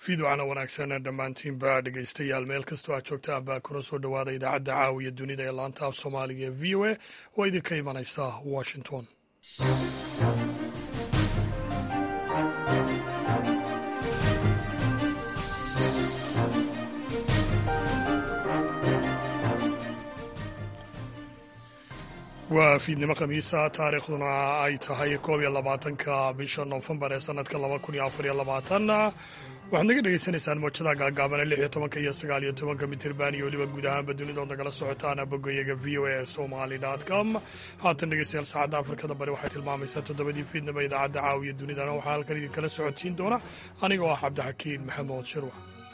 fiidocana wanaagsan dhammaantiinba dhegaystayaal meel kastoo aad joogtaan baa kuna soo dhowaada idaacadda caawiya dunida ee laanta af soomaaliga ee v o a oo idinka imanaysa washington waa fiidnimo khamiisa taariikhduna ay tahay koob iyo labaatanka bisha noofembar ee sanadka laba kun iyo afar iyo labaatan waxaad naga dhegaysanaysaan moojada gaagaabana lix iyo tobanka iyo sagaal iyo tobanka mitirban iyo weliba guud ahaanba dunidood nagala socotaan bogoyaga v o a somali com haatan dhegeystayaal saacadda afrikada bari waxay tilmaamaysaa toddobadii fiidnimo idaacadda caawiya dunidana waxaa halkan idinkala socodsiin doona anigoo ah cabdixakiin maxamuud shirwa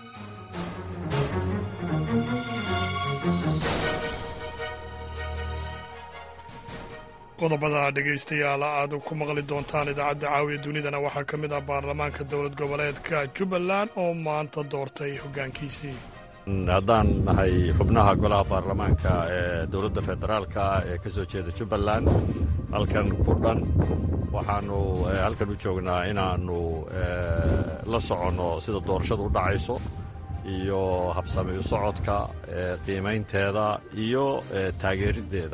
qodobada dhegaystayaal aad ku maqli doontaan idaacadda caawiya dunidana waxaa ka mid ah baarlamaanka dowlad goboleedka jubbaland oo maanta doortay hoggaankiisii haddaan nahay xubnaha golaha baarlamaanka ee dowladda federaalka ee ka soo jeeda jubbaland halkan ku dhan waxaannu halkan u joognaa inaannu la soconno sida doorashadu u dhacayso iyo habsamiyu socodka qiimaynteeda iyo taageeriddeeda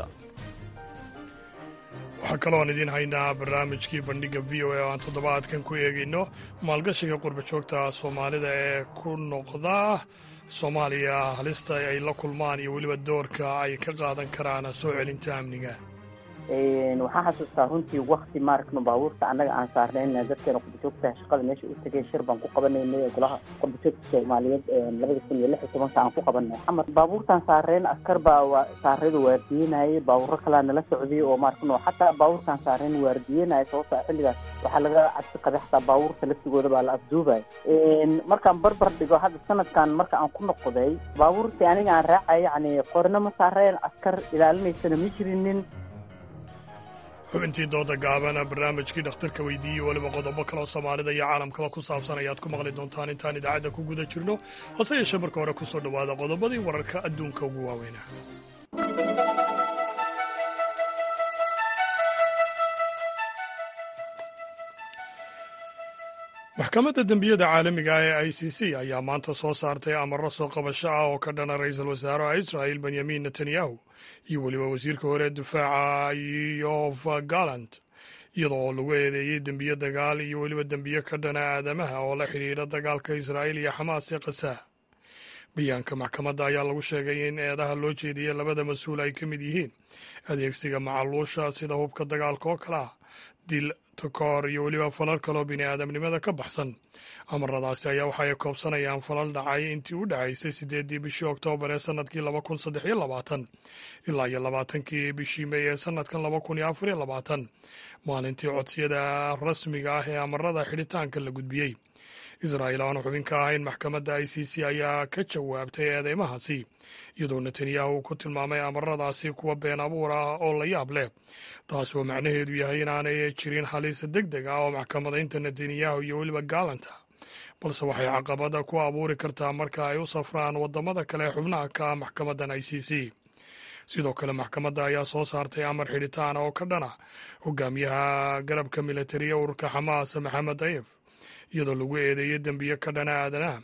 waxaa kaloon idiin haynaa barnaamijkii bandhigga v o a oo aan toddobaadkan ku eegayno maalgashiga qurbajoogta soomaalida ee ku noqda soomaaliya halista ay la kulmaan iyo weliba doorka ay ka qaadan karaan soo celinta amniga waxaan xasuustaa runtii wakti maaragtma baabuurta annaga aan saarnayna dadkeena qurbajoogta shaqada meesha u tegay shir baan ku qabanaynay golaha qurbajoogta soomaaliyeed labada kun iyo lix iyo tobanka aan ku qabanay xamar baabuurtaan saareen askar baa saaradu waardiyenayay baabuuro kalaa nala socday oo maaragtno xataa baabuurtaan saareen waardiyenaya sababta xilligaas waxaa laga cabsi qabay xataa baabuurta laftigooda baa la afduubay markaan barbar dhigo hadda sanadkan marka aan ku noqday baabuurtii aniga aan raacay yani qorna ma saareen askar ilaalinaysana ma jirinin xubintii dooda gaabana barnaamijkii dhakhtarka weydiiyey weliba qodobo kaleo soomaalida iyo caalamkaba ku saabsan ayaad ku maqli doontaan intaan idaacadda ku guda jirno hase yeeshee marka hore ku soo dhowaada qodobadii wararka adduunka ugu waaweynaa maxkamadda dembiyada caalamiga ee i c c ayaa maanta soo saartay amaro soo qabasho ah oo ka dhana ra-iisul wasaaraha israa'il benyamin netanyahu iyo weliba wasiirka hore difaaca yof gallant iyadoo oo lagu eedeeyey dembiyo dagaal iyo weliba dembiyo ka dhana aadamaha oo la xidhiidha dagaalka israa'iil iyo xamaas ee khasaa bayaanka maxkamadda ayaa lagu sheegay in eedaha loo jeediyey labada mas-uul ay ka mid yihiin adeegsiga macaluusha sida hubka dagaalka oo kale ah dil takoor iyo weliba falal kaloo bini aadamnimada ka baxsan amaradaasi ayaa waxa ay koobsanayaan falal dhacay intii u dhacaysay siddeeddii bishii oktoobar ee sanadkii laba kun saddex iyo labaatan ilaa iyo labaatankii bishii mey ee sanadkan laba kun iyo afar iyo labaatan maalintii codsiyada rasmiga ah ee amarada xidhitaanka la gudbiyey israa'iil aanu xubin ka ahayn maxkamadda i c c ayaa ka jawaabtay eedeymahaasi iyadoo netanyahu ku tilmaamay amaradaasi kuwa been abuur ah oo la yaab leh taas oo macnaheedu yahay inaanay jirin halis deg deg ah oo maxkamadaynta netanyahu iyo weliba gaalanta balse waxay caqabada ku abuuri kartaa marka ay u safraan waddamada kale ee xubnaha ka ah maxkamaddan i c c sidoo kale maxkamadda ayaa soo saartay amar xidhitaan oo ka dhana hogaamiyaha garabka militariya ururka xamaas maxamed dayef iyadoo lagu eedeeyey dembiyo ka dhana aadanaha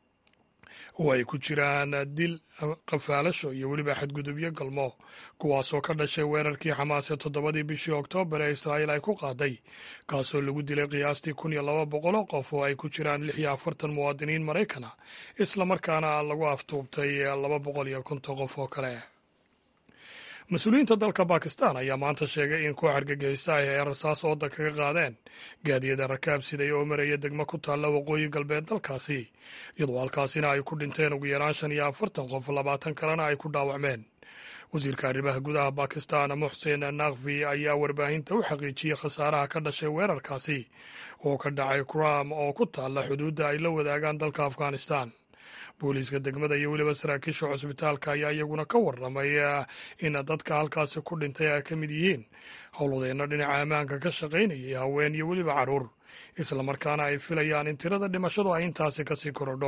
oo ay ku jiraan dil qafaalasho iyo weliba xadgudubyo galmo kuwaasoo ka dhashay weerarkii xamaas ee toddobadii bishii oktoobar ee israa'iil ay ku qaaday kaasoo lagu dilay qiyaastii kun iyo laba boqoloo qof oo ay ku jiraan lix iyo afartan muwaadiniin maraykana islamarkaana lagu aftuubtay laba boqol iyo konton qof oo kale mas-uuliyiinta dalka bakistan ayaa maanta sheegay in koox argagixisa ah ay rasaas ooda kaga qaadeen gaadiyada rakaab siday oo maraya degmo ku taalla waqooyi galbeed dalkaasi iyadoo halkaasina ay ku dhinteen ugu yaraan shan iyo afartan qof labaatan kalena ay ku dhaawacmeen wasiirka arrimaha gudaha bakistan muxsen nakfi ayaa warbaahinta u xaqiijiyey khasaaraha ka dhashay weerarkaasi oo ka dhacay kram oo ku taalla xuduudda ay la wadaagaan dalka afghanistan booliiska degmada iyo weliba saraakiisha cusbitaalka ayaa iyaguna ka warramay in dadka halkaasi ku dhintay ay ka mid yihiin howlwadeenno dhinaca ammaanka ka shaqaynayay haween iyo weliba carruur islamarkaana ay filayaan in tirada dhimashadu ay intaasi kasii korodho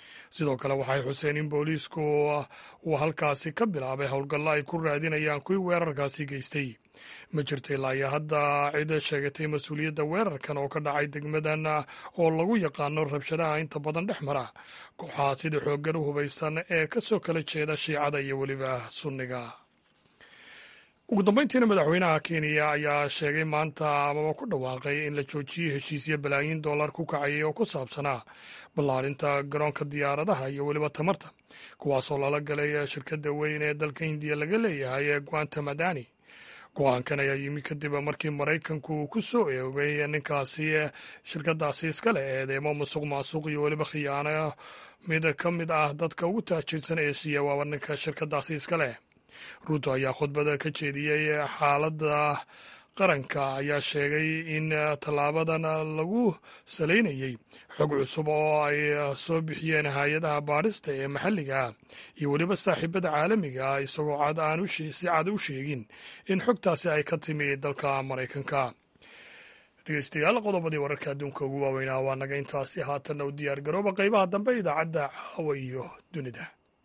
sidoo kale waxay xuseen in booliisku uu halkaasi ka bilaabay howlgallo ay ku raadinayaan kuwii weerarkaasi geystay ma jirta ilaa iyo hadda cid sheegatay mas-uuliyadda weerarkan oo ka dhacay degmadan oo lagu yaqaano rabshadaha inta badan dhex mara kooxaha sida xooggan u hubaysan ee kasoo kala jeeda shiicada iyo weliba sunniga ugu dambeyntiina madaxweynaha kenya ayaa sheegay maanta amaba ku dhawaaqay in la joojiyey heshiisya balaayiin dollar ku kacayay oo ku saabsanaa ballaarinta garoonka diyaaradaha iyo weliba tamarta kuwaasoo lala galay shirkadda weyn ee dalka hindiya laga leeyahay ee guanta madani go-aankan ayaa yimi kadib markii maraykanku uu ku soo eegay ninkaasi shirkadaasi iskale eedeemo musuq maasuq iyo weliba khiyaano mid ka mid ah dadka ugu taajirsan eeshiya waaba ninka shirkadaasi iskaleh ruuto ayaa khudbada ka jeediyey xaaladda qaranka ayaa sheegay in tallaabadan lagu salaynayey xog cusub oo ay soo bixiyeen hay-adaha baadhista ee maxalliga iyo weliba saaxiibada caalamiga isagoo cad aan si cad u sheegin in xogtaasi ay ka timi dalka maraykanka dhegeystayaal qodobadii wararka adduunka ugu waaweynaa waa naga intaasi haatanna u diyaar garooba qaybaha dambe idaacadda caawa iyo dunida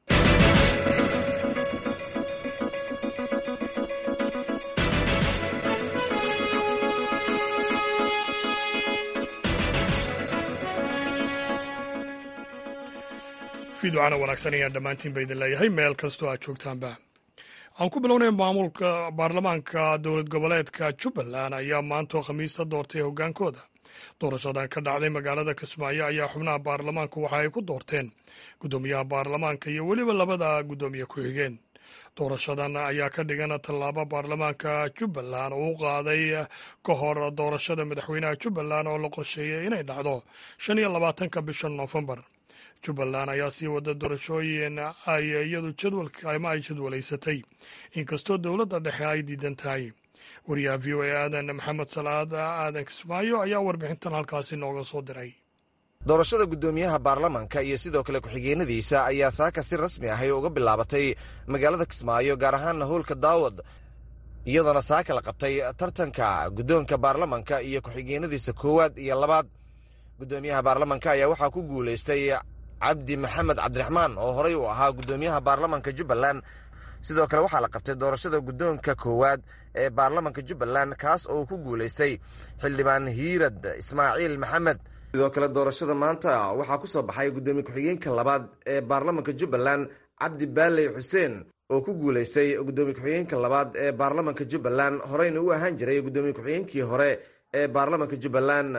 fiiducana wanaagsan ayaan dhammaantiin ba idin leeyahay meel kastoo aad joogtaanba aan ku bilownay maamulka baarlamaanka dowlad goboleedka jubbaland ayaa maantoo khamiista doortay hoggaankooda doorashadan ka dhacday magaalada kismaayo ayaa xubnaha baarlamaanku waxa ay ku doorteen guddoomiyaha baarlamaanka iyo weliba labada guddoomiye ku-xigeen doorashadan ayaa ka dhigan tallaabo baarlamaanka jubbaland uu qaaday ka hor doorashada madaxweynaha jubbaland oo la qorsheeyey inay dhacdo shan iyo labaatanka bisha noofembar jubbaland ayaa sii wada doorashooyin ay iyadu jadwalka ama ay jadwalaysatay inkastoo dowladda dhexe ay diidan tahay wariyaha v o a aadan maxamed salaad aadan kismaayo ayaa warbixintan halkaasi nooga soo diray doorashada guddoomiyaha baarlamanka iyo sidoo kale ku-xigeenadiisa ayaa saaka si rasmi ahi uga bilaabatay magaalada kismaayo gaar ahaanna howlka daawad iyadoona saaka la qabtay tartanka guddoonka baarlamanka iyo ku-xigeenadiisa koowaad iyo labaad guddoomiyaha baarlamanka ayaa waxaa ku guulaystay cabdi maxamed cabdiraxmaan oo horey u ahaa guddoomiyaha baarlamanka jubbaland sidoo kale waxaa la qabtay doorashada guddoonka koowaad ee baarlamanka jubbaland kaas oo ku guulaystay xildhibaan hiirad ismaaciil maxamed sidoo kale doorashada maanta waxaa ku soo baxay guddoomiye ku-xigeenka labaad ee baarlamanka jubbaland cabdi baaley xuseen oo ku guulaystay guddoomiye ku-xigeenka labaad ee baarlamanka jubbaland horeyna u ahaan jiray guddoomiye ku-xigeenkii hore ee baarlamanka jubbaland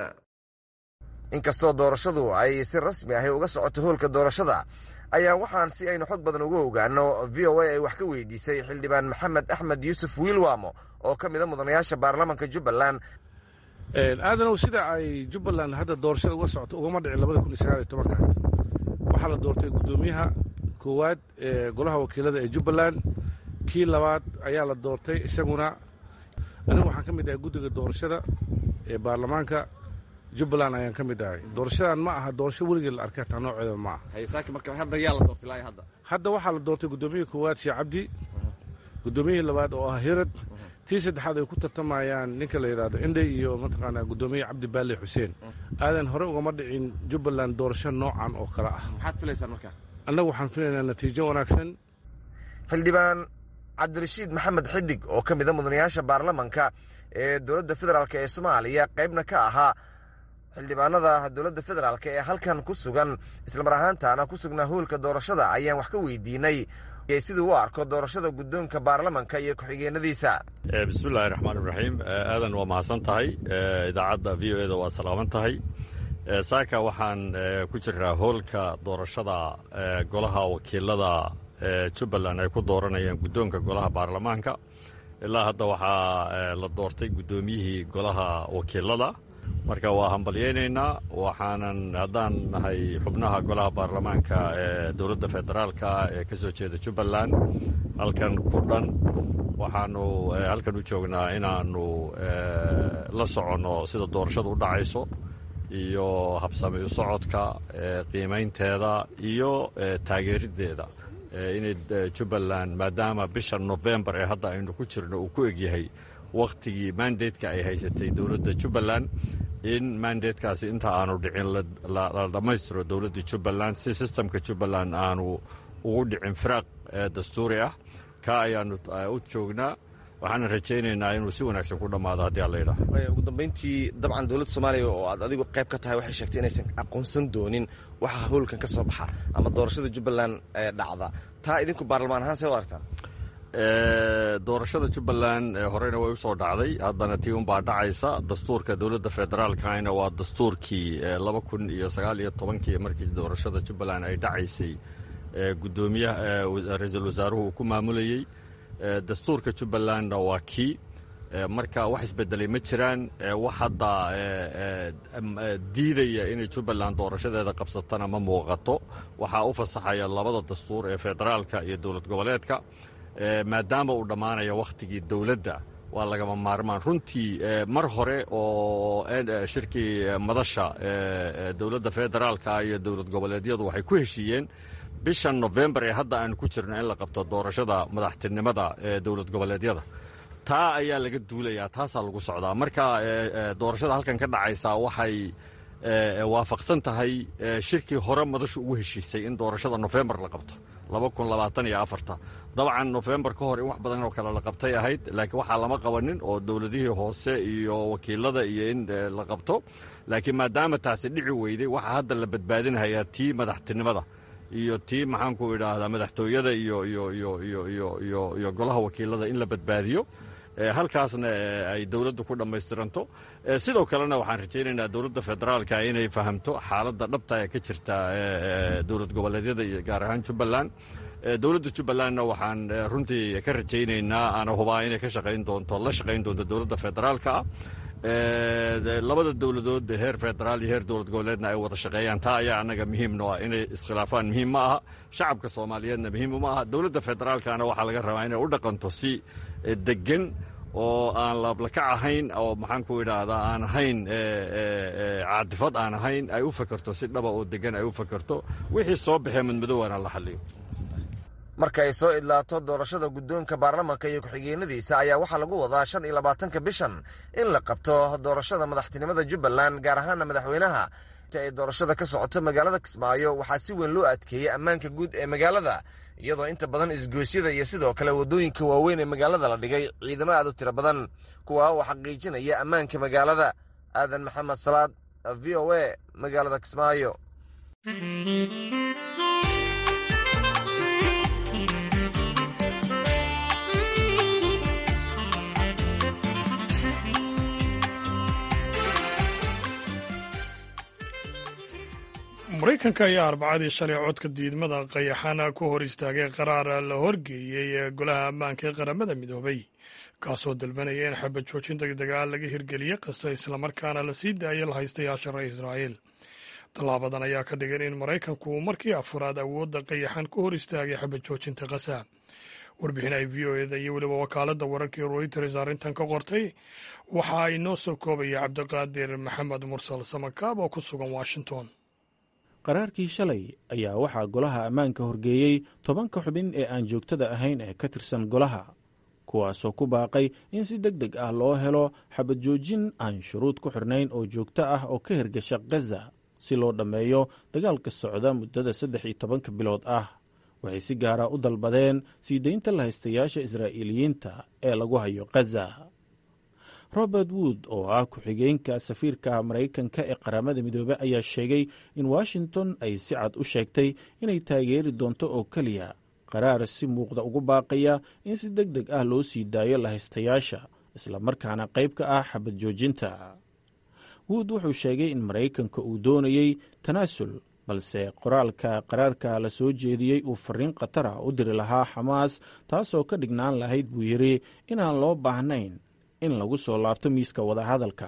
inkastoo doorashadu ay si rasmi ahi uga socoto hoolka doorashada ayaa waxaan si aynu xog badan uga ogaano v o a ay wax ka weydiisay xildhibaan maxamed axmed yuusuf wiilwamo oo ka mida mudanayaasha baarlamanka jubbaland aadanow sida ay jubbaland hadda doorashada uga socoto ugama dhicin labada kun iyo sagaal iyo tobanka waxaa la doortay guddoomiyaha koowaad ee golaha wakiilada ee jubbaland kii labaad ayaa la doortay isaguna anigu waxaan ka mid ahay guddiga doorashada ee baarlamaanka jubbaland ayaan ka mid ahay doorashadan ma aha doorasho weligii la arkay hataa nooceeda ma aha hadda waxaa la doortay guddoomiyihii koowaad sheekh cabdi guddoomiyihii labaad oo ah hirad tii saddexaad ay ku tartamayaan ninka la yidhahdo indhey iyo mataqaanaa guddoomiye cabdi baale xuseen aadan hore ugama dhicin jubbaland doorasho noocan oo kale ah annagu waxaan filaynaa natiijo wanaagsan xildhibaan cabdirashiid maxamed xidig oo ka mida mudanayaasha baarlamanka ee dowladda federaalk ee soomaaliya qaybna ka ahaa xildhibaanada dowladda federaalk ee halkan ku sugan islamar ahaantaana ku sugnaa hoolka doorashada ayaan wax ka weydiinay siduu u arko doorashada guddoonka baarlamanka iyo ku-xigeenadiisa bismillahi raxmaan iraxiim aadan waa mahadsan tahay idaacadda v o eda waa salaaman tahay saaka waxaan ku jiraa hoolka doorashada golaha wakiilada jubbaland ay ku dooranayaan guddoonka golaha baarlamaanka ilaa hadda waxaa la doortay guddoomiyihii golaha wakiilada marka waa hambalyaynaynaa waxaanan haddaan nahay xubnaha golaha baarlamaanka ee dowladda federaalka ee ka soo jeeda jubbaland halkan ku dhan waxaanu halkan u joognaa inaannu la soconno sida doorashadu u dhacayso iyo habsami u socodka qiimaynteeda iyo taageeriddeeda inay jubbaland maadaama bisha nofembar ee hadda aynu ku jirno uu ku egyahay wakhtigii mandatka ay haysatay dowladda jubbaland in mandatekaasi inta aanu dhicin la dhammaystiro dowladda jubbaland si sistamka jubbaland aanu ugu dhicin firaaq dastuuri ah ka ayaanu u joognaa waxaana rajaynaynaa inuu si wanaagsan ku dhammaado haddii alla yidhaah ugu dambayntii dabcan dowladda soomaaliya oo aad adigu qayb ka tahay waxay sheegtay inaysan aqoonsan doonin waxa howlkan ka soo baxa ama doorashada jubbaland ee dhacda taa idinku baarlamaan ahaan see u aragtaan doorashada jubbaland horeyna way usoo dhacday haddana tii unbaa dhacaysa dastuurka dowladda federaalkana waa dastuurkii laba kun iyo sagaal iyo tobankii markii doorashada jubbaland ay dhacaysay gudoomiyaha ra-iisul wasaaruhu uu ku maamulayey dastuurka jubbalandna waa kii marka wax isbedelay ma jiraan wax hadda diidaya inay jubbaland doorashadeeda qabsatana ma muuqato waxaa u fasaxaya labada dastuur ee federaalka iyo dowlad goboleedka maadaama uu dhammaanayo wakhtigii dowladda waa lagama maarmaan runtii mar hore oo shirkii madasha dowladda federaalka iyo dowlad goboleedyadu waxay ku heshiiyeen bishan nofembar ee hadda aanu ku jirno in la qabto doorashada madaxtinimada ee dowlad goboleedyada taa ayaa laga duulayaa taasaa lagu socdaa marka doorashada halkan ka dhacaysa waxay waafaqsan tahay shirkii hore madashu ugu heshiisay in doorashada nofembar la qabto dabcan nofembar ka hor in wax badan oo kale la qabtay ahayd laakiin waxaa lama qabanin oo dowladihii hoose iyo wakiilada iyo in la qabto laakiin maadaama taasi dhici weyday waxaa hadda la badbaadinhayaa tii madaxtinimada iyo tii maxaanku idhaahdaa madaxtooyada iyo golaha wakiilada in la badbaadiyo halkaasna ay dowladdu ku dhammaystiranto sidoo kalena waxaan rajaynaynaa dowladda federaalka inay fahamto xaaladda dhabta ee ka jirta dowlad goboleedyada iyo gaar ahaan jubbaland dowladda jubbalandna waxaan runtii ka rajaynaynaa ana hubaa inay ka shaqayn doonto la shaqayn doonto dowladda federaalka ah labada dowladood heer federaal iyo heer dowlad goboleedna ay wada shaqeeyaan taa ayaa annaga muhiimno ah inay iskhilaafaan muhiim ma aha shacabka soomaaliyeedna muhiim uma aha dowladda federaalkana waxaa laga rabaa inay u dhaqanto si degan oo aan laablakac ahayn oo maxaanku idhaahdaa aan ahayn caadifad aan ahayn ay u fakerto si dhaba oo degan ay u fakerto wixii soo baxee madmadowna la xaliyo marka ay soo idlaato doorashada guddoonka baarlamanka iyo ku-xigeenadiisa ayaa waxaa lagu wadaa shan iyo labaatanka bishan in la qabto doorashada madaxtinimada jubbaland gaar ahaana madaxweynaha inta ay doorashada ka socoto magaalada kismaayo waxaa si weyn loo adkeeyey ammaanka guud ee magaalada iyadoo inta badan isgoosyada iyo sidoo kale waddooyinka waaweyn ee magaalada la dhigay ciidamo aad u tiro badan kuwa oo xaqiijinaya ammaanka magaalada aadan maxamed salaad v o a magaalada kismaayo maraykanka ayaa arbacadii shalay codka diidmada qayaxana ku hor istaagay qaraar la horgeeyey ee golaha ammaanka ee qaramada midoobay kaasoo dalbanaya in xabad joojin degdega laga hirgeliye kasta islamarkaana la sii daayo la haystayaasha reer israa'iil tallaabadan ayaa ka dhigan in maraykanku uu markii afuraad awoodda qayaxan ku hor istaagay xabad joojinta kasa warbixin ay v o eda iyo weliba wakaaladda wararkii royters arrintan ka qortay waxa ay noo soo koobaya cabdiqaadir maxamed mursal samakaab oo ku sugan washington qaraarkii shalay ayaa waxaa golaha ammaanka horgeeyey tobanka xubin ee aan joogtada ahayn ee ka tirsan golaha kuwaasoo ku baaqay in si deg deg ah loo helo xabad joojin aan shuruud ku xirnayn oo joogto ah oo ka hirgasha khaza si loo dhammeeyo dagaalka socda muddada saddex iyo tobanka bilood ah waxay si gaara u dalbadeen sii daynta lahaystayaasha israa'iiliyiinta ee lagu hayo khaza robert wood oo ah ku-xigeenka safiirka maraykanka ee qaramada midoobey ayaa sheegay in washington ay si cad u sheegtay inay taageeri doonto oo keliya qaraar si muuqda ugu baaqaya in si deg deg ah loo sii daayo lahaystayaasha islamarkaana qayb ka ah xabad joojinta wood wuxuu sheegay in maraykanka uu doonayey tanaasul balse qoraalka qaraarka la soo jeediyey uu fariin khatara u diri lahaa xamaas taasoo ka dhignaan lahayd buu yidhi inaan loo baahnayn in lagu soo laabto miiska wadahadalka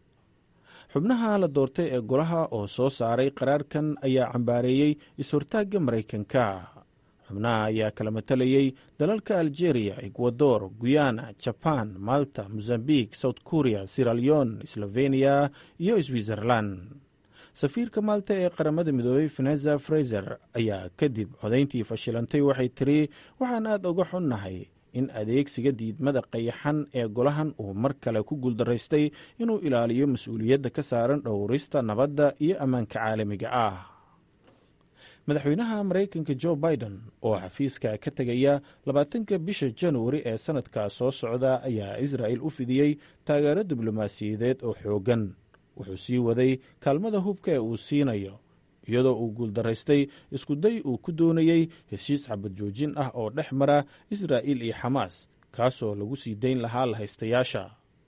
xubnaha la doortay ee golaha oo soo saaray qaraarkan ayaa cambaareeyey is-hortaagga maraykanka xubnaha ayaa kala matalayey dalalka algeria ekwador guyana jaban malta mozambiq south korea siraleon sloveniya iyo switzerland safiirka maalta ee qaramada midoobey veneza fraiser ayaa kadib codayntii fashilantay waxay tiri waxaan aad uga xunnahay in adeegsiga diidmada qayaxan ee golahan uu mar kale ku guuldaraystay inuu ilaaliyo mas-uuliyadda ka saaran dhowrista nabadda iyo ammaanka caalamiga ah madaxweynaha maraykanka jo biden oo xafiiska ka tegaya labaatanka bisha januari ee sannadka soo socda ayaa israa'il u fidiyey taageero diblomaasiyadeed oo xooggan wuxuu sii waday kaalmada hubka ee uu siinayo iyadoo uu guuldaraystay iskuday uu ku doonayey heshiis xabad joojin ah oo dhex mara israa'il iyo xamaas kaasoo lagu sii dayn lahaa lahaystayaasha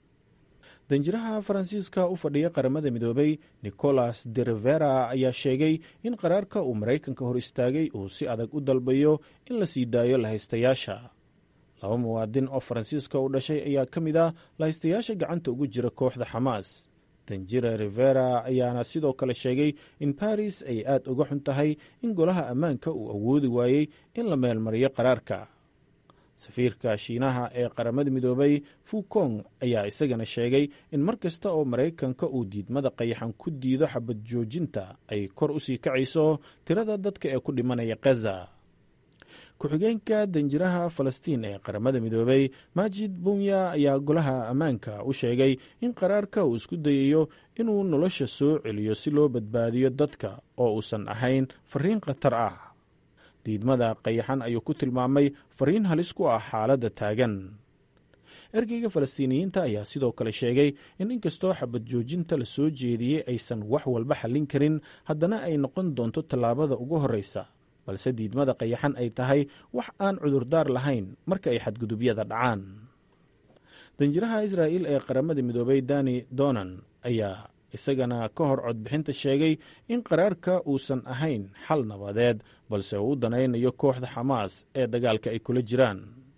danjiraha faransiiska u fadhiya qaramada midoobay nicolas de rivera ayaa sheegay in qaraarka uu maraykanka hor istaagay uu si adag u dalbayo in la sii daayo lahaystayaasha laba muwaadin oo faransiiska u dhashay ayaa ka mid ah lahaystayaasha gacanta ugu jira kooxda xamaas danjira rivera ayaana sidoo kale sheegay in baris ay aad uga xun tahay in golaha ammaanka uu awoodi waayey in la meelmariyo qaraarka safiirka shiinaha ee qaramada midoobay fukong ayaa isagana sheegay in mar kasta oo maraykanka uu diidmada qayaxan ku diido xabad joojinta ay kor u sii kacayso tirada dadka ee ku dhimanaya khaza ku-xigeenka danjiraha falastiin ee qaramada midoobay maajid bunya ayaa golaha ammaanka u sheegay in qaraarka uu isku dayayo inuu nolosha soo celiyo si loo badbaadiyo dadka oo uusan ahayn fariin khatar ah diidmada qayaxan ayuu ku tilmaamay fariin halis ku ah xaaladda taagan ergeyga falastiiniyiinta ayaa sidoo kale sheegay in inkastoo xabad joojinta la soo jeediyey aysan wax walba xallin karin haddana ay noqon doonto tallaabada ugu horreysa balse diidmada qayaxan ay tahay wax aan cudurdaar lahayn marka ay xadgudubyada dhacaan danjiraha israa'il ee qaramada midoobay dani donan ayaa isagana ka hor codbixinta sheegay in qaraarka uusan ahayn xal nabadeed balse uu u danaynayo kooxda xamaas ee dagaalka ay kula jiraan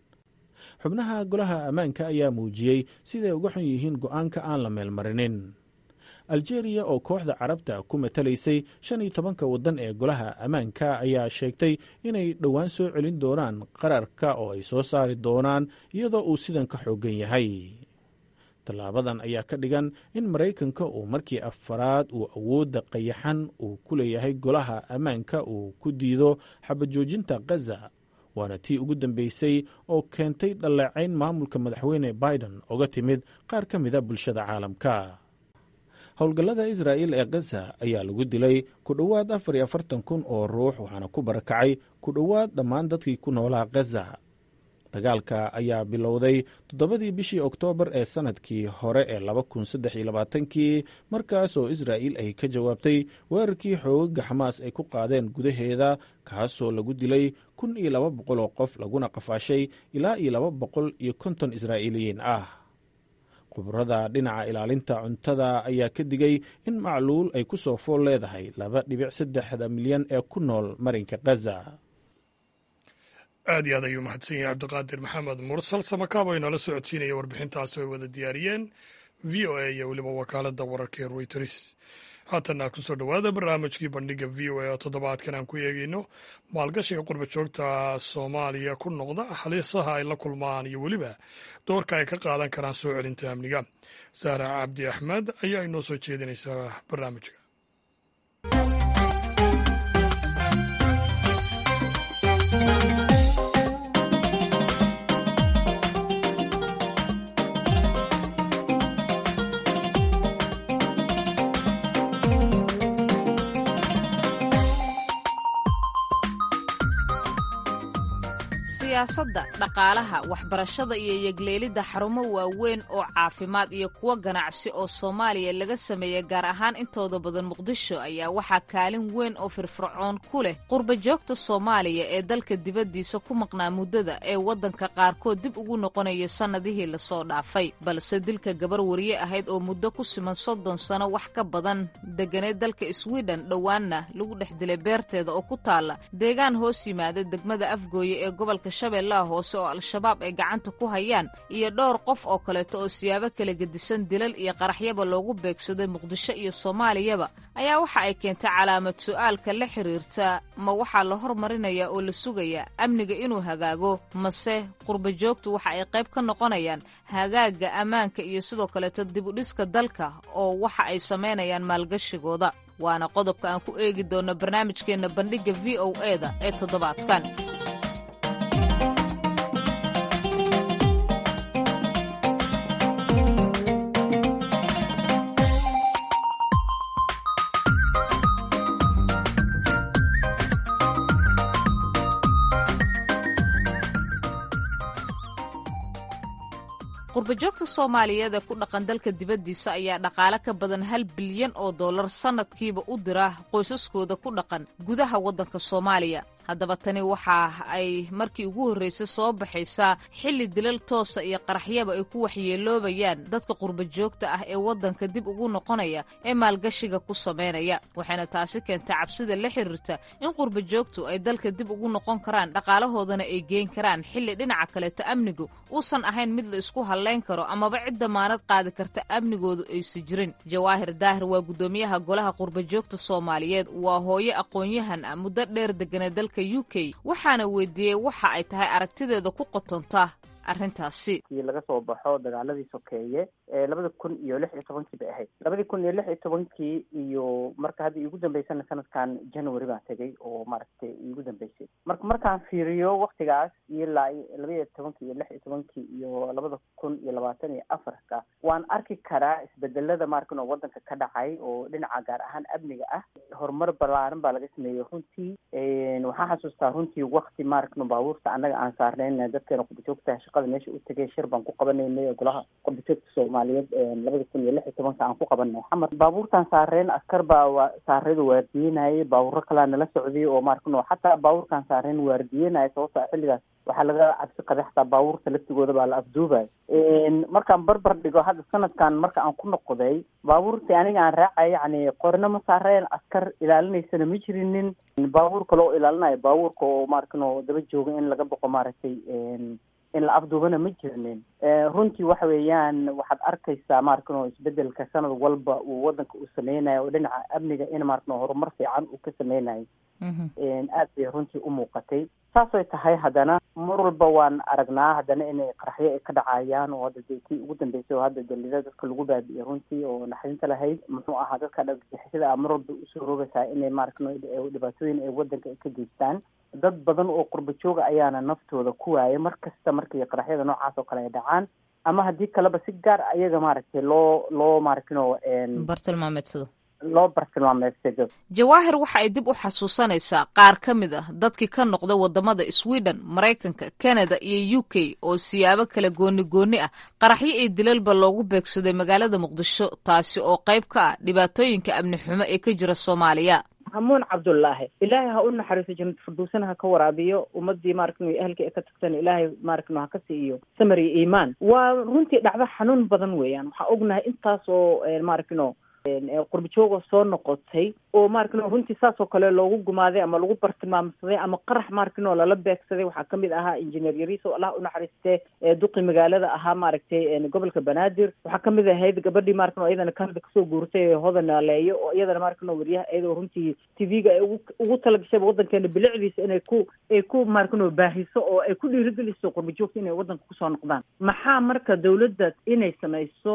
xubnaha golaha ammaanka ayaa muujiyey siday uga xun yihiin go'aanka aan la meelmarinin aljeeriya oo kooxda carabta ku matalaysay shan iyo tobanka waddan ee golaha ammaanka ayaa sheegtay inay dhowaan soo celin doonaan qararka oo ay soo saari doonaan iyadoo uu sidan ka xooggan yahay tallaabadan ayaa ka dhigan in maraykanka uu markii afaraad uu awoodda qayaxan uu ku leeyahay golaha ammaanka uu ku diido xabajoojinta khaza waana tii ugu dambeysay oo keentay dhaleecayn maamulka madaxweyne biden oga timid qaar ka mida bulshada caalamka howlgallada israa'il ee khaza ayaa lagu dilay ku dhowaad afar iyo afartan kun oo ruux waxaana ku barakacay ku dhowaad dhammaan dadkii ku noolaa khaza dagaalka ayaa bilowday toddobadii bishii oktoobar ee sannadkii hore ee laba kun saddex iyo labaatankii markaas oo israa'il ay ka jawaabtay weerarkii xoogaga xamaas ay ku qaadeen gudaheeda kaasoo lagu dilay kun iyo laba boqol oo qof laguna qafaashay ilaa iyo laba boqol iyo konton israa'iiliyiin ah khubrada dhinaca ilaalinta cuntada ayaa ka digay in macluul ay ku soo fool leedahay laba dhibic saddexda milyan ee ku nool marinka khaza aad iyo aad ayuu mahadsan yahay cabdiqaadir maxamed mursal samakaab oo inoola socodsiinaya warbixintaasi ay wada diyaariyeen v o a iyo weliba wakaaladda wararka ee royters haatanna ku soo dhowaada barnaamijkii bandhiga v o a oo toddobaadkan aan ku eegeyno maalgashiga qurba joogta soomaaliya ku noqda halisaha ay la kulmaan iyo weliba doorka ay ka qaadan karaan soo celinta amniga saara cabdi axmed ayaa inoo soo jeedinaysaa barnaamijka siyaasadda dhaqaalaha waxbarashada iyo yegleelidda xarumo waaweyn oo caafimaad iyo kuwo ganacsi oo soomaaliya laga sameeya gaar ahaan intooda badan muqdisho ayaa waxaa kaalin weyn oo firfircoon ku leh qurba joogta soomaaliya ee dalka dibaddiisa ku maqnaa muddada ee waddanka qaarkood dib ugu noqonaya sannadihii lasoo dhaafay balse dilka gabar wariye ahayd oo muddo ku siman soddon sano wax ka badan deganeed dalka swiden dhowaanna lagu dhex dilay beerteeda oo ku taalla deegaan hoos yimaada degmada afgooye ee gobolka shabeellaha hoose oo al-shabaab ay gacanta ku hayaan iyo dhowr qof oo kaleeto oo siyaabo kala gedisan dilal iyo qaraxyaba loogu beegsaday muqdisho iyo soomaaliyaba ayaa waxa ay keentay calaamad su'aalka la xiriirta ma waxaa la hormarinayaa oo la sugayaa amniga inuu hagaago mase qurba joogtu waxa ay qayb ka noqonayaan hagaagga ammaanka iyo sidoo kaleeto dibudhiska dalka oo waxa ay samaynayaan maalgashigooda waana qodobka aan ku eegi doonno barnaamijkeenna bandhigga v o e da ee toddobaadkan qurbajoogta soomaaliyeed ee ku dhaqan dalka dibaddiisa ayaa dhaqaale ka badan hal bilyan oo dollar sannadkiiba u dira qoysaskooda ku dhaqan gudaha waddanka soomaaliya haddaba tani waxa ay markii ugu horraysay soo baxaysaa xilli dilal toosa iyo qaraxyaba ay ku waxyeeloobayaan dadka qurbajoogta ah ee waddanka dib ugu noqonaya ee maalgashiga ku samaynaya waxayna taasi keentay cabsida la xiriirta in qurbajoogtu ay dalka dib ugu noqon karaan dhaqaalahoodana ay geen karaan xilli dhinaca kaleeto amnigu uusan ahayn mid la isku hallayn karo amaba cid damaanad qaadi karta amnigoodu aysa jirin jawaahir daahir waa guddoomiyaha golaha qurbajoogta soomaaliyeed waa hooyo aqoon-yahan ah muddo dheer degana dalka u k waxaana weydiiyey waxa ay tahay aragtideeda ku qotontaa arrintaasi laga soo baxo dagaaladii sokeeye ee labada kun iyo lix iyo tobankii bay ahayd labadii kun iyo lix iyo tobankii iyo marka hadda iigu dambeysana sanadkan january baan tegay oo maaragtay iigu dambeysay marka markaan fiiriyo waktigaas ilaa laba iyo tobankii iyo lix iyo tobankii iyo labada kun iyo labaatan iyo afarka waan arki karaa isbedelada maarkan oo wadanka ka dhacay oo dhinaca gaar ahaan amniga ah horumar balaaran baa laga sameeyey runtii waxaan xasuustaa runtii wakti maarkan baabuurta annaga aan saarnayn dadkeena qurbajoogta shaqada meesha u tegay shir baan ku qabanaynay golaha qurbajoogta soomaaliyeed labada kun iyo lix iyo tobanka aan ku qabanay xamar baabuurtaan saareen askar baa wa saarada waardiyenayay baabuuro kalaa nala socday oo maarkan xataa baabuurkaan saareen waardiyenaya sababto xilligaas waxaa laga cabsi qabay xataa baabuurta laftigooda baa la afduubay markaan barbar dhigo hadda sanadkan marka aan ku noqday baabuurtii aniga aan raacay yani qorna ma saareen askar ilaalinaysana ma jirinin baabuur kale oo ilaalinayo baabuurka oo maarkan oo daba jooga in laga boqo maaragtay in la afduubana ma jirnin runtii waxa weeyaan waxaad arkaysaa maarkan oo isbedelka sanad walba uu wadanka uu sameynayo oo dhinaca amniga in maarkan horumar fiican uu ka sameynayo aad bay runtii u muuqatay saasay tahay haddana mar walba waan aragnaa haddana inay qaraxyo ay ka dhacayaan oo hadda dee tii ugu dambeysay oo hadda dalida dadka lagu baabi'iyey runtii oo naxdinta lahayd muxuu ahaa dadka dhagixisada a mar walba usoo roogaysaa inay maarkan dhibaatooyin ay wadanka ay ka geystaan dad badan oo qurba jooga ayaana naftooda ku waayay mar kasta markii qaraxyada noocaas oo kale ay dhacaan ama haddii kaleba si gaar ayaga maaragtay loo loo maaragtino bartilmaameedsado loo bartilmaameedsado jawaahir waxa ay dib u xasuusanaysaa qaar ka mid ah dadkii ka noqday wadamada sweden maraykanka canada iyo u k oo siyaabo kale gooni gooni ah qaraxyo iyo dilalba loogu beegsaday magaalada muqdisho taasi oo qayb ka ah dhibaatooyinka amni xumo ee ka jira soomaaliya hamuun cabdullaahi ilaahay ha u naxariiso jannad firdowsana ha ka waraabiyo ummadii maaragtay ehelka ee ka tagtana ilaahay maaragtay ha ka siiyo samar iyo iimaan waa runtii dhacdo xanuun badan weeyaan waxaa ognahay intaas oo maaragtino qurbajooga soo noqotay oo maaragtino runtii saas oo kale loogu gumaaday ama lagu bartilmaamsaday ama qarax maaragtino lala beegsaday waxaa kamid ahaa injineer yariis oo allah u naxariistee duqi magaalada ahaa maaragtay gobolka banaadir waxaa kamid ahayd gabadhii maaragtino iyadana kanada kasoo guurtay hodan naaleeyo oo iyadana maaragtino wariyaha iyadoo runtii tv-ga ay ugu ugu talagashayba wadankeena bilicdiisa inay ku ay ku maaragtino baahiso oo ay ku dhiirigeliso qurbajoogta inay wadanka kusoo noqdaan maxaa marka dawladda inay samayso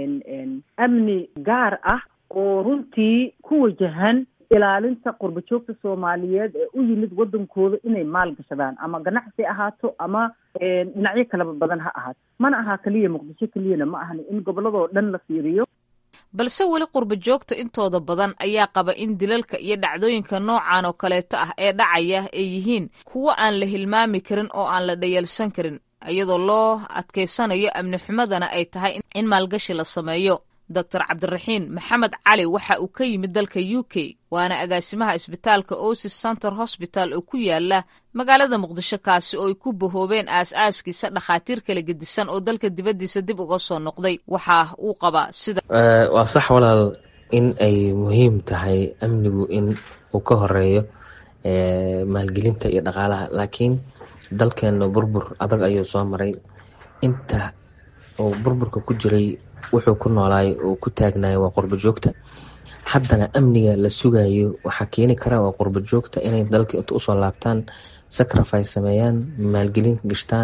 amni gaar ah oo runtii ku wajahan ilaalinta qurbajoogta soomaaliyeed ee u yimid wadankooda inay maal gashadaan ama ganacsi ahaato ama dhinacyo kaleba badan ha ahaato mana ahaa keliya muqdisho keliyana ma ahani in gobolladoo dhan la fiiriyo balse weli qurbajoogta intooda badan ayaa qaba in dilalka iyo dhacdooyinka noocan oo kaleeto ah ee dhacaya ay yihiin kuwo aan la hilmaami karin oo aan la dhayalsan karin iyadoo loo adkaysanayo amni xumadana ay tahay in maalgashi la sameeyo doctor cabdiraxiin maxamed cali waxa uu ka yimid dalka u k waana agaasimaha isbitaalka osis center hosbital oo ku yaala magaalada muqdisho kaasi oo ay ku bahoobeen aas-aaskiisa dhakhaatiir kala gedisan oo dalka dibaddiisa dib uga soo noqday waxa uu qabaa sida waa sax walaal in ay muhiim tahay amnigu in uu ka horeeyo maalgelinta iyo dhaqaalaha laakiin dalkeena burbur adag ayuu soo maray inta uu burburka ku jiray wuxuu ku noolaay oo ku taagnayo waa qurbo joogta haddana amniga la sugayo waxaa keeni kara waa qurbo joogta inay dalka inta usoo laabtaan sacrifice sameeyaan maalgelin gashtaan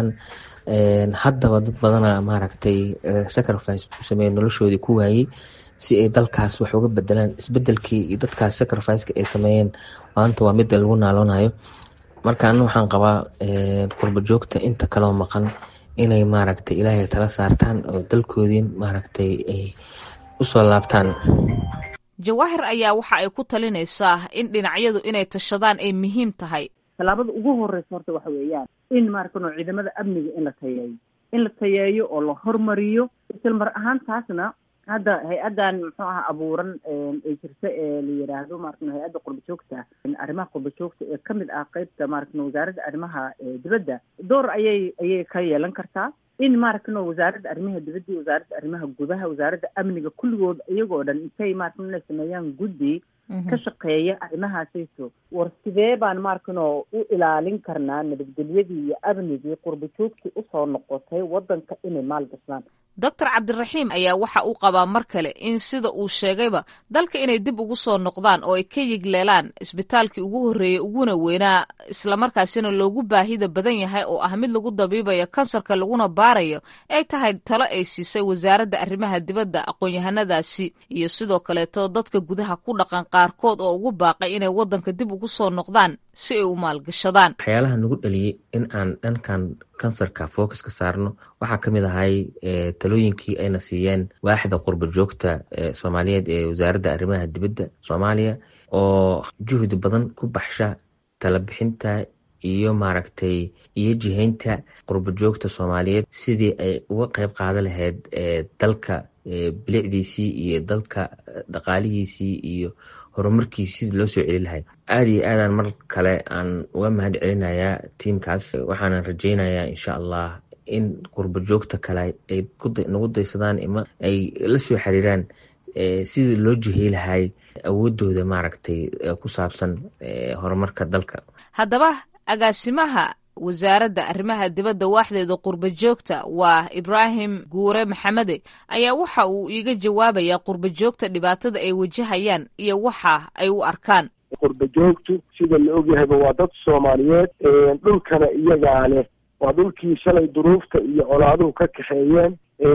haddaba dad badana maaragtay sacrifice ku sameeya noloshoodii ku waayey si ay dalkaas wax uga bedelaan isbedelkii iyo dadkaas sacrificeka ay sameeyeen maanta waa mid lagu naaloonayo marka anu waxaan qabaa qurbo joogta inta kaloo maqan inay maaragtay ilaahay tala saartaan oo dalkoodiin maaragtay ay usoo laabtaan jawaahir ayaa waxa ay ku talinaysaa in dhinacyadu inay tashadaan ay muhiim tahay tallaabada ugu horeysa horta waxa weeyaan in maaragtano ciidamada amniga in la tayeeyo in la tayeeyo oo la hormariyo isla mar ahaan taasna hadda hay-addan muxuu aha abuuran ay jirta ee la yidhaahdo maaragtay hay-adda qurba joogta arrimaha qurba joogta ee kamid ah qeybta maaragtay wasaaradda arrimaha dibadda door ayay ayay ka yeelan kartaa in maaragtay wasaaradda arrimaha dibadda iyo wasaaradda arrimaha gudaha wasaaradda amniga kulligood iyagoo dhan intay maaragtay inay sameeyaan guddi ka shaqeeya arrimahaasayso war sidee baan maarkano u ilaalin karnaa nabadgelyadii iyo amnigii qurba joogtii usoo noqotay waddanka inay maal gashaan doctor cabdiraxiim ayaa waxa uu qabaa mar kale in sida uu sheegayba dalka inay dib ugu soo noqdaan oo ay ka yigleelaan isbitaalkii ugu horreeyey uguna weynaa islamarkaasina loogu baahida badan yahay oo ah mid lagu dabiibayo kansarka laguna baarayo ay tahay talo ay siisay wasaaradda arrimaha dibadda aqoon-yahanadaasi iyo sidoo kaleeto dadka gudaha ku dhaqan qaarkood oo ugu baaqay inay waddanka dib ugu soo noqdaan si ay u maalgashadaan waxyaalaha nagu dhaliyey in aan dhankan kansarka focus ka saarno waxaa ka mid ahay talooyinkii ayna siiyeen waaxda qurba joogta soomaaliyeed ee wasaaradda arrimaha dibadda soomaaliya oo juhdi badan ku baxsha talabixinta iyo maaragtay iyo jihaynta qurba joogta soomaaliyeed sidii ay uga qeyb qaadan lahayd dalka bilicdiisii iyo dalka dhaqaalihiisii iyo horumarkiisi sidii loo soo celi lahay aada iyo aadaan mar kale aan uga mahad celinayaa tiimkaas waxaanan rajeynayaa insha allah in qurba joogta kale ay nagu daysadaan ima ay la soo xiriiraan sidii loo jihey lahay awoodooda maaragtay ku saabsan horumarka dalka haddaba agaasimaha wasaaradda arrimaha dibadda waaxdeeda qurba joogta waa ibraahim guure maxamede ayaa waxa uu iiga jawaabayaa qurba joogta dhibaatada ay wajahayaan iyo waxa ay u arkaan qurba joogtu sida la ogyahayba waa dad soomaaliyeed dhulkana iyagaa leh waa dhulkii shalay duruufta iyo colaaduhu ka kaxeeyeen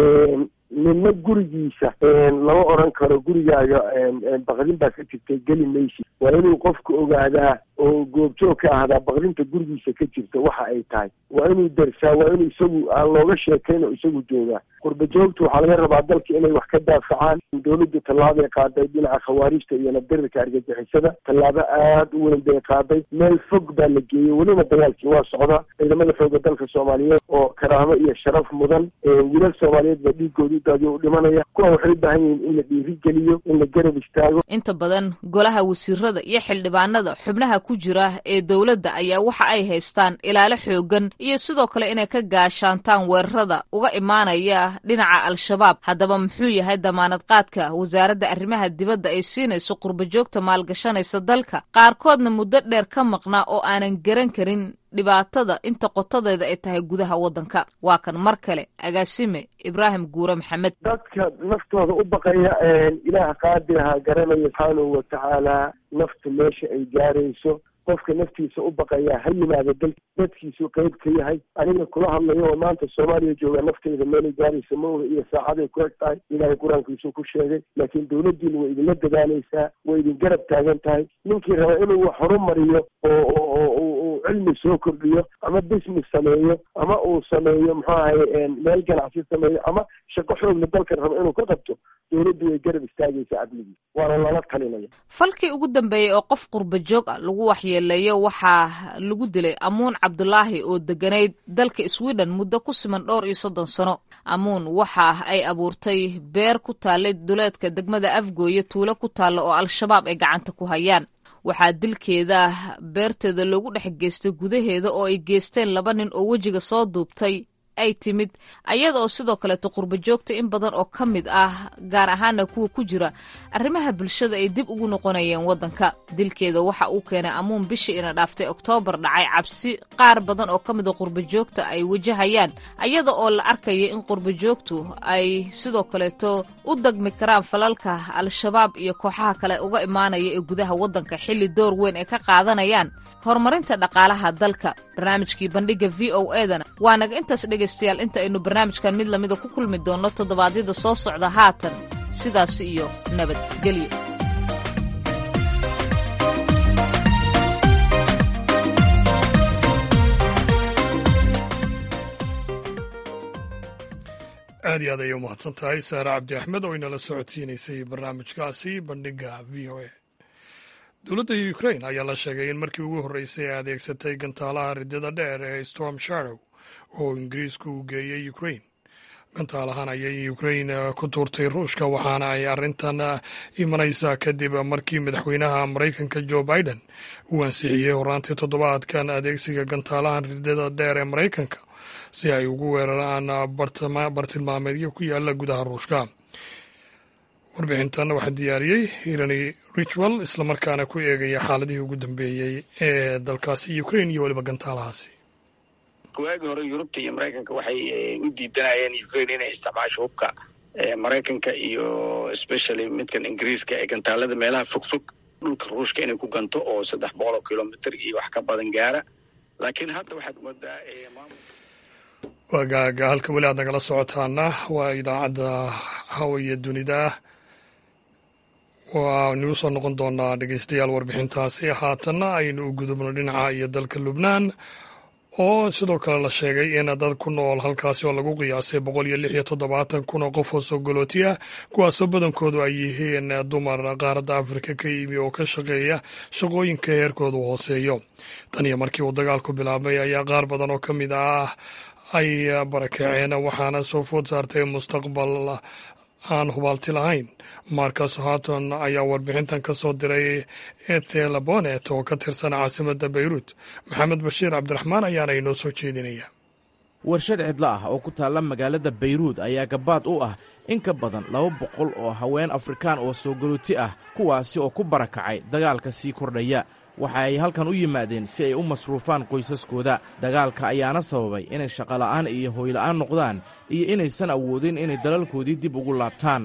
midna gurigiisa lama oran karo gurigaaga baqdin baa ka jirtay geli maysid waa inuu qofku ogaadaa oo goobjoog ka ahdaa baqdinta gurigiisa ka jirta waxa ay tahay waa inuu darsaa waa inuu isagu aan looga sheekayn oo isagu joogaa qurba joogtu waxaa laga rabaa dalka inay wax ka daafacaan dowladdu tallaabay qaaday dhinaca khawaarijta iyo nabdirirka argagixisada tallaabo aada u weyn bay qaaday meel fog baa la geeyey welina dagaalkii waa socdaa ciidamada xooga dalka soomaaliyeed oo karaamo iyo sharaf mudan wiilal soomaaliyeed baa dhiigooda udaadiyo u dhimanaya kuwa waxay u baahan yihiin in la dhiirigeliyo in la garab istaago inta badan golaha wasiirada iyo xildhibaanada xubnaha ku jira ee dowladda ayaa waxa ay haystaan ilaalo xoogan iyo sidoo kale inay ka gaashaantaan weerarada uga imaanaya dhinaca al-shabaab haddaba muxuu yahay damaanad qaadka wasaaradda arrimaha dibadda ay siinayso qurba joogta maalgashanaysa dalka qaarkoodna muddo dheer ka maqnaa oo aanan garan karin dhibaatada inta qotadeeda ay tahay gudaha waddanka waa kan mar kale agaasime ibraahim guure maxamed dadka naftooda u baqaya ilaah qaadiraha garanaya subxaanahu watacaala naftu meesha ay gaarayso qofka naftiisa u baqayaa ha yimaado dal dadkiisu qeyb ka yahay aniga kula hadlayo oo maanta soomaaliya jooga nafteyda meelay gaaraysa ma oga iyo saacaday ku eg tahay ilaahay qur-aankiisuu ku sheegay laakiin dowladdiina way idinla dadaalaysaa way idin garab taagan tahay ninkii raba inuu wax horumariyo oo oo uu cilmi soo kordhiyo ama business sameeyo ama uu sameeyo muxuu ahay meel ganacsi sameeyo ama shaqo xoogla dalkan raba inuu ka qabto dowladdu way garab istaagaysaa amnigii waana lala talinaya falkii ugu dambeeyey oo qof qurba joog ah lagu waxyeeleeyo waxaa lagu dilay amuun cabdulaahi oo deganayd dalka sweden muddo ku siman dhowr iyo soddon sano amuun waxa ay abuurtay beer ku taallay duleedka degmada afgooye tuulo ku taalla oo al-shabaab ay gacanta ku hayaan waxaa dilkeeda beerteeda loogu dhex geystay gudaheeda oo ay geysteen laba nin oo wejiga soo duubtay ay timid ayada oo sidoo kaleeto qurba joogta in badan oo ka mid ah gaar ahaana kuwa ku jira arrimaha bulshada ay dib ugu noqonayeen waddanka dilkeeda waxa uu keenay amuun bishii ina dhaaftay oktoobar dhacay cabsi qaar badan oo ka mida qurba joogta ay wajahayaan ayada oo la arkaya in qurba joogtu ay sidoo kaleeto u dagmi karaan falalka al-shabaab iyo kooxaha kale uga imaanaya ee gudaha waddanka xilli door weyn ay ka qaadanayaan horumarinta dhaqaalaha dalka barnaamijkii bandhiga v o edana waa naga intaas dhegaystayaal inta aynu barnaamijkan mid lamida ku kulmi doonno toddobaadyada soo socda haatan sidaas iyo nabadgelyo aad iyo aad ayay u mahadsan tahay saare cabdi axmed oo inala socodsiinaysay barnaamijkaasi bandhiga v o a dowladda ukrain ayaa la sheegay in markii ugu horreysay ay adeegsatay gantaalaha ridada dheer ee storm shadow oo ingiriisku uu geeyey ukrain gantaalahan ayay ukrain ku tuurtay ruushka waxaana ay arrintan imanaysaa kadib markii madaxweynaha maraykanka jo biden uu ansixiyey horaantii toddobaadkan adeegsiga gantaalahan ridhada dheer ee maraykanka si ay ugu weeraraan bartilmaameedyo ku yaala gudaha ruushka warbixintan waxaa diyaariyey irani richwell islamarkaana ku eegaya xaaladihii ugu dambeeyey ee dalkaasi ukrain iyo weliba gantaalahaasi waagii hore yurubta iyo maraykanka waxay u diidanayeen ukrain inay isticmaasho hubka maraykanka iyo especially midkan ingiriiska ee gantaalada meelaha fogfog dhulka ruushka inay ku ganto oo saddex boqol oo kilomitr iyo wax ka badan gaara laakiin hadda waxaad moodaa waagaaga halka weli aad nagala socotaana waa idaacadda hawaya dunida waanu soo noqon doonaa dhegeystayaal warbixintaasi haatanna aynu u gudubno dhinaca iyo dalka lubnaan oo sidoo kale la sheegay in dad ku nool halkaasi oo lagu qiyaasay boqol iyo lix iyo toddobaatan kun oo qof oo sogolooti ah kuwaasoo badankoodu ay yihiin dumar qaaradda afrika ka yimi oo ka shaqeeya shaqooyinka heerkoodu hooseeyo tan iyo markii uu dagaalku bilaabmay ayaa qaar badan oo ka mid ah ay barakaceen waxaana soo food saartay mustaqbal aan hubaalti lahayn marcus harton ayaa warbixintan ka soo diray etelabonet oo ka tirsan caasimadda beyruut maxamed bashiir cabdiraxmaan ayaana inoo soo jeedinaya warshad cidlo ah oo ku taalla magaalada beyruud ayaa gabaad u ah in ka badan laba boqol oo haween afrikaan oo soo galooti ah kuwaasi oo ku barakacay dagaalka sii kordhaya waxa ay halkan u yimaadeen si ay u masruufaan qoysaskooda dagaalka ayaana sababay inay shaqola'aan iyo hooyla'aan noqdaan iyo inaysan awoodin inay dalalkoodii dib ugu laabtaan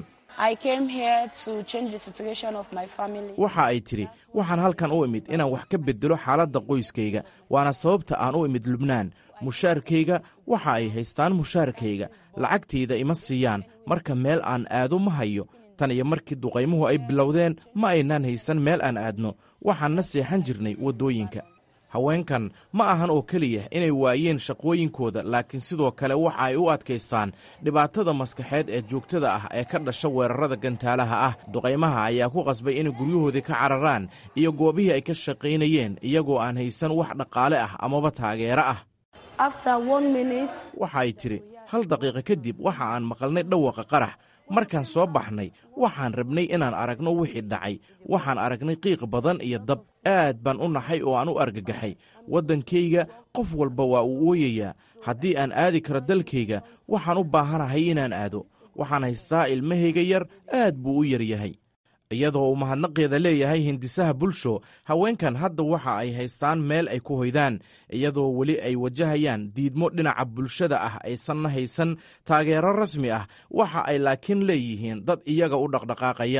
waxa ay tidhi waxaan halkan u imid inaan wax ka beddelo xaaladda qoyskayga waana sababta aan u imid lubnaan mushaarkayga waxa ay haystaan mushaarkayga lacagtayda ima siiyaan marka meel aan aado ma hayo tan iyo markii duqaymuhu ay bilowdeen ma aynaan haysan meel aan aadno waxaanna seexan jirnay waddooyinka haweenkan ma ahan oo keliya inay waayeen shaqooyinkooda laakiin sidoo kale waxa ay u adkaystaan dhibaatada maskaxeed ee joogtada ah ee ka dhasha weerarada gantaalaha ah duqaymaha ayaa ku qasbay inay guryahoodii ka cararaan iyo goobihii ay ka shaqaynayeen iyagoo aan haysan wax dhaqaale ah amaba taageero ah waxa ay tidhi hal daqiiqo kadib waxa aan maqalnay dhawaqa qarax markaan soo baxnay waxaan rabnay inaan aragno wixii dhacay waxaan aragnay qiiq badan iyo dab aad baan u naxay oo aan u argagaxay waddankayga qof walba waa uu ooyayaa haddii aan aadi karo dalkayga waxaan u baahanahay inaan aado waxaan haystaa ilmahayga yar aad buu u yar yahay iyadoo uu mahadnaqeeda leeyahay hindisaha bulsho haweenkan hadda waxa ay haystaan meel ay ku hoydaan iyadoo weli ay wajahayaan diidmo dhinaca bulshada ah aysanna haysan taageero rasmi ah waxa ay laakiin leeyihiin dad iyaga u dhaqdhaqaaqaya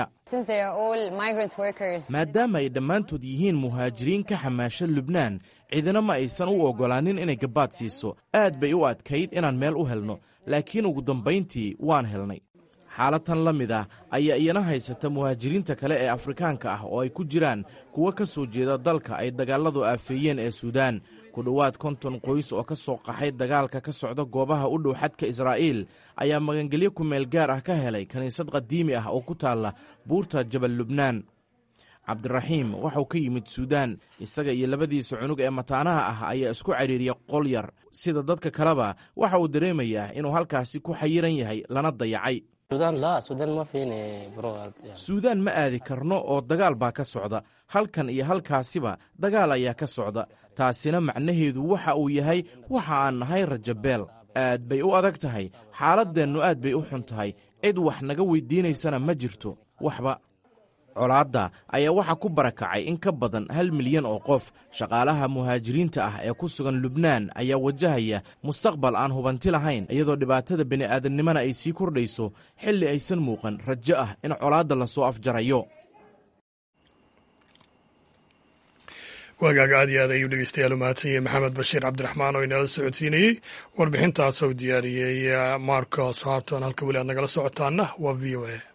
maadaama ay dhammaantood yihiin muhaajiriin ka xamaasha lubnaan cidina ma aysan u oggolaanin inay gabaad siiso aad bay u adkayd inaan meel u helno laakiin ugu dambayntii waan helnay xaalatan la mid ah ayaa iyana haysata muhaajiriinta kale ee afrikaanka ah oo ay ku jiraan kuwo ka soo jeeda dalka ay dagaalladu aafeeyeen ee suudaan ku dhowaad konton qoys oo ka soo qaxay dagaalka ka socda goobaha u dhow xadka israa'iil ayaa magangelyo ku meel gaar ah ka helay kiniisad qadiimi ah oo ku taalla buurta jabal lubnaan cabdiraxiim waxau ka yimid suudaan isaga iyo labadiisa cunug ee mataanaha ah ayaa isku cariiriya qol yar sida dadka kaleba waxa uu dareemayaa inuu halkaasi ku xayiran yahay lana dayacay suudaan ma aadi karno oo dagaal baa ka socda halkan iyo halkaasiba dagaal ayaa ka socda taasina macnaheedu waxa uu yahay waxa aan nahay rajabeel aad bay u adag tahay xaaladdeennu aad bay u xun tahay cid wax naga weydiinaysana ma jirto waxba colaadda ayaa waxaa ku barakacay in ka badan hal milyan oo qof shaqaalaha muhaajiriinta ah ee ku sugan lubnaan ayaa wajahaya mustaqbal aan hubanti lahayn iyadoo dhibaatada bini'aadamnimana ay sii kordhayso xilli aysan muuqan rajo ah in colaadda lasoo afjarayo waagaaga aad iyo aad ayuu dhegeystayaal u mahadsan yahay maxamed bashiir cabdiraxmaan oo inala socodsiinayey warbixintaas uu diyaariyey marcos harton halka weli aad nagala socotaana waa v o a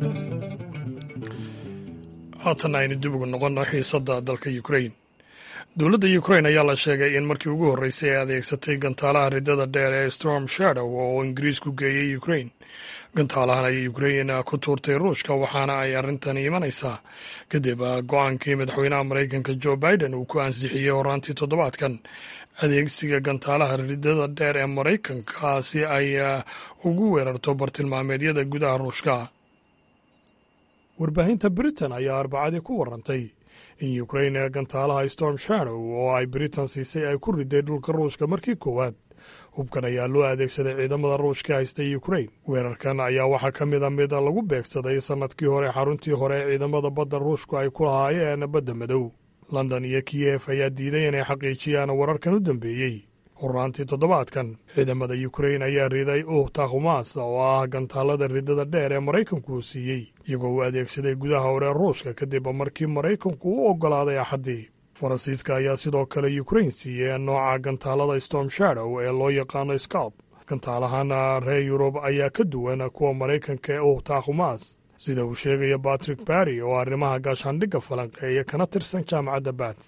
haatan aynu dib ugu noqonno xiisadda dalka ukrain dowladda ukrain ayaa la sheegay in markii ugu horreysay ay adeegsatay gantaalaha riddada dheer ee storm shadow oo ingiriisku geeyey ukrain gantaalahan ayay ukrain ku tuurtay ruushka waxaana ay arrintan imanaysaa kadib go-aankii madaxweynaha maraykanka joe biden uu ku ansixiyey horaantii toddobaadkan adeegsiga gantaalaha riddada dheer ee maraykanka si ay ugu weerarto bartilmaameedyada gudaha ruushka warbaahinta britain ayaa arbacadii ku warantay in ukrain gantaalaha storm shadow oo ay britain siisay ay ku riday dhulka ruushka markii koowaad hubkan ayaa loo adeegsaday ciidamada ruushka haystay ukrain weerarkan ayaa waxaa ka mid a mid lagu beegsaday sannadkii hore xaruntii hore ee ciidamada badda ruushku ay ku lahaayeen badda madow london iyo kiyef ayaa diiday inay xaqiijiyaan wararkan u dambeeyey horaantii toddobaadkan ciidamada ukrain ayaa riday uhta khumas oo ah gantaalada riddada dheer ee maraykanku uu siiyey iyagoo uu adeegsaday gudaha hore ruushka kadib markii maraykanku u oggolaaday axaddii faransiiska ayaa sidoo kale ukrain siiyey nooca gantaalada storm shadow ee loo yaqaano scalp gantaalahan reer yurub ayaa ka duwan kuwa maraykanka ee uhta khumas sida uu sheegaya batrick barry oo arrimaha gaashaandhigga falanqeeya kana tirsan jaamacadda bath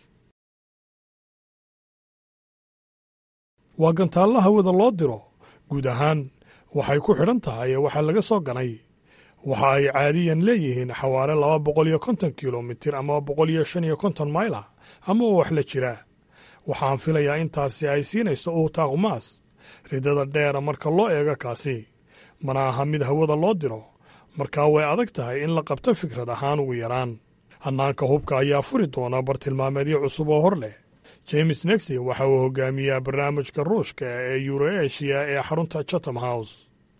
waa gantaalla hawada loo diro guud ahaan waxay ku xidhan tahay waxaa laga soo ganay waxa ay caadiyan leeyihiin xawaare laba boqol iyo konton kilomitir ama boqol iyo shan iyo konton maylah ama wax la jiraa waxaan filayaa intaasi ay siinayso uhta khumaas riddada dheera marka loo eego kaasi mana aha mid hawada loo diro markaa way adag tahay in la qabto fikrad ahaan ugu yaraan hannaanka hubka ayaa furi doona bartilmaameedyo cusub oo hor leh james nexi waxa uu hogaamiyaa barnaamijka ruushka ee yuroeshiya ee xarunta chatham house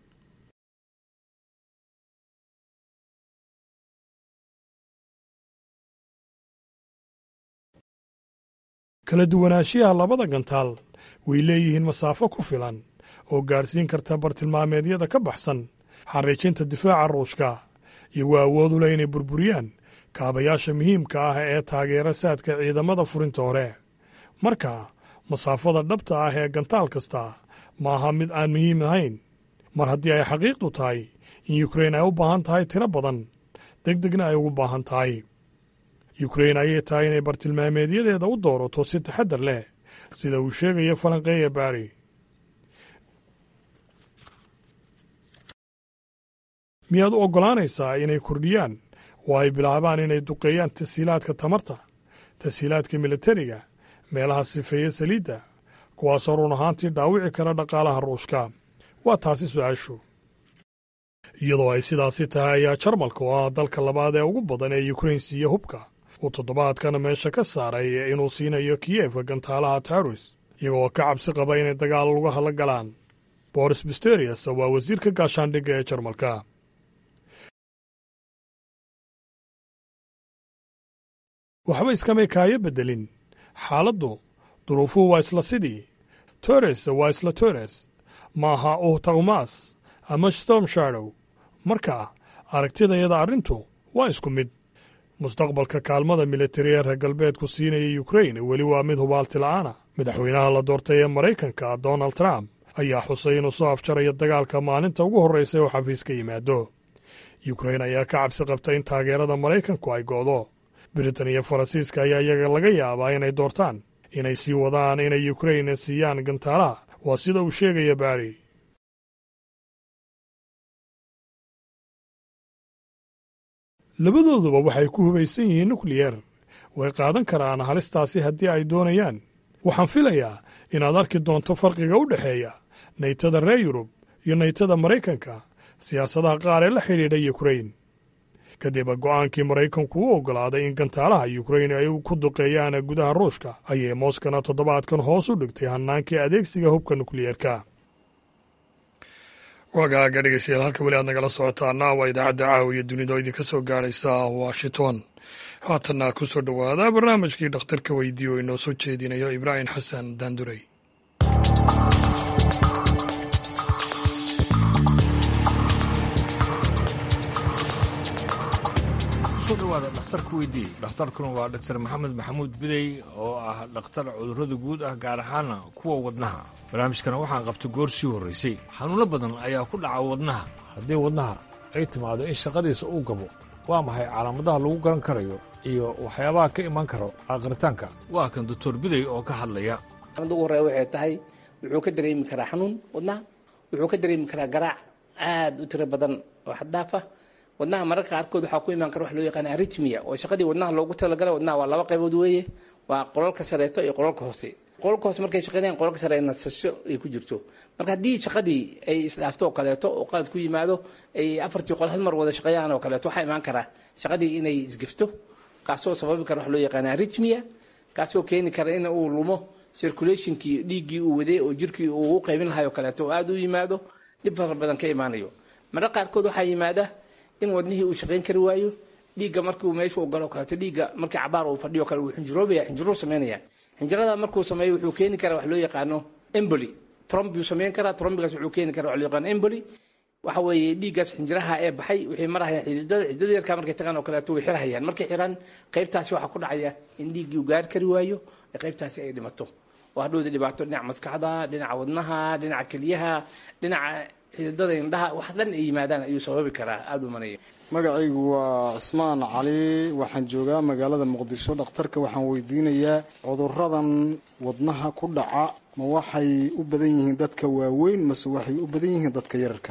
kala duwanaanshiyaha labada gantaal way leeyihiin masaafo ku filan oo gaadhsiin karta bartilmaameedyada ka baxsan xariijinta difaaca ruushka iyagoo awood u leh inay burburiyaan kaabayaasha muhiimka ah ee taageera saadka ciidamada furinta hore marka masaafada dhabta ah ee gantaal kasta ma aha mid aan muhiim ahayn mar haddii ay xaqiiqdu tahay in yukrain ay u baahan tahay tiro badan deg degna ay ugu baahan tahay yukrain ayay tahay inay bartilmaameedyadeeda u doorato si taxaddar leh sida uu sheegaya falanqeeya baari miyaad u oggolaanaysaa inay kordhiyaan oo ay bilaabaan inay duqeeyaan tashiilaadka tamarta tashiilaadka militariga meelaha sifeeya saliidda kuwaasoo run ahaantii dhaawici kara dhaqaalaha ruushka waa taasi su-aashu iyadoo ay sidaasi tahay ayaa jarmalka oo ah dalka labaad ee ugu badan ee yukrain siiya hubka uu toddobaadkana meesha ka saaray inuu siinayo kiyefka gantaalaha taurus iyagoo ka cabsi qaba inay dagaal lugaha la galaan boris bisterius waa wasiirka gaashaandhigga ee jarmalka waxba iskamay kaayo beddelin xaaladdu duruufuhu waa isla sidii tores waa isla tores ma aha uhtakumas ama storm shadow marka aragtidayada arrintu waa isku mid mustaqbalka kaalmada militari ee reer galbeedku siinaya yukrain weli waa mid hubaalti la'aana madaxweynaha la doortay ee maraykanka donald trump ayaa xusay inuu soo afjaraya dagaalka maalinta ugu horraysa oo xafiis ka yimaado yukrain ayaa ka cabsi qabta in taageerada maraykanku ay go'do britain iyo faransiiska ayaa iyaga laga yaabaa inay doortaan inay sii wadaan inay yukrain siiyaan gantaalaha waa sida uu sheegaya baari labadooduba waxay ku hubaysan yihiin nukliyer way qaadan karaan halistaasi haddii ay doonayaan waxaan filayaa inaad arki doonto farqiga u dhexeeya naytada reer yurub iyo naytada maraykanka siyaasadaha qaar ee la xidhiidha yukrain kadib go'aankii maraykanku u oggolaaday in gantaalaha yukrain ay ku duqeeyaan gudaha ruushka ayay mooskana toddobaadkan hoos u dhigtay hannaankii adeegsiga hubka nukliyeerka waagaaga dhegeystayaal halka weli aad nagala socotaana waa idaacadda caawiya dunida oo idinka soo gaadhaysa washington haatanna ku soo dhowaada barnaamijkii dhakhtarka weydiiye oo inoo soo jeedinayo ibraahim xasan daandurey kusoo dhawaada dhakhtarka weydiiye dhakhtarkuna waa dhaktar maxamed maxamuud bidey oo ah dhakhtar cudurrada guud ah gaar ahaana kuwa wadnaha barnaamijkana waxaan qabta goor sii horraysay xanuuno badan ayaa ku dhaca wadnaha haddii wadnaha ay timaado in shaqadiisa uu gabo waa maxay calaamadaha lagu garan karayo iyo waxyaabaha ka iman karo aqritaanka waa kan doctor biday oo ka hadlaya mid ugu horreya waxay tahay wuxuu ka dareemi karaa xanuun wadnaha wuxuu ka dareemi karaa garaac aad u tiro badan oo xaddaaf ah wadnaha mararka qaarkood waxaa ku imaan kara wax loo yaqaana aritmia oo shaqadii wadnaha loogu talagalay wadnaha waa laba qaybood weeye waa qolalka sareeto iyo qolalka hoose qolalka hoose markay shaqeynayaan qolalka sare nasasho ay ku jirto marka haddii shaqadii ay isdhaafto oo kaleeto oo qalad ku yimaado ay afartii qol hal mar wada shaqeeyaan oo kaleeto waxaa imaan karaa shaqadii inay isgifto kaasoo sababi kara wax loo yaqaana aritmia kaasoo keeni kara in uu lumo circulationkii dhiiggii uu waday oo jirkii uu u qaybin lahay oo kaleeto oo aada u yimaado dhib fara badan ka imaanayo mararka qaarkood waxaa yimaada in wadnihii uu shaqayn kari waayo dhiigga markuu meesha u galo kaleeto dhiigga markii cabaar uu fadhiyo kale wuu xinjiroobaya xinjiruu sameynaya xinjirada markuu sameeyo wuxuu keeni karaa wax loo yaqaano emboli tromb buu sameyn karaa trombigaas wuxuu keeni karaa wax loo yaqaano emboli waxa weeye dhiiggaas xinjiraha ee baxay waxay marahayaan xididada xididada yarkaa markay tagaan oo kaleeto way xirhayaan markay xiraan qaybtaasi waxaa ku dhacaya in dhiiggii uu gaari kari waayo ee qaybtaasi ay dhimato oo hadhowda dhibaato dhinaca maskaxda dhinaca wadnaha dhinaca keliyaha dhinaca xididada indhaha wax dhan ay yimaadaan ayuu sababi karaa aada u manaya magacaygu waa cismaan cali waxaan joogaa magaalada muqdisho dhakhtarka waxaan weydiinayaa cuduradan wadnaha ku dhaca ma waxay u badan yihiin dadka waaweyn mase waxay u badan yihiin dadka yararka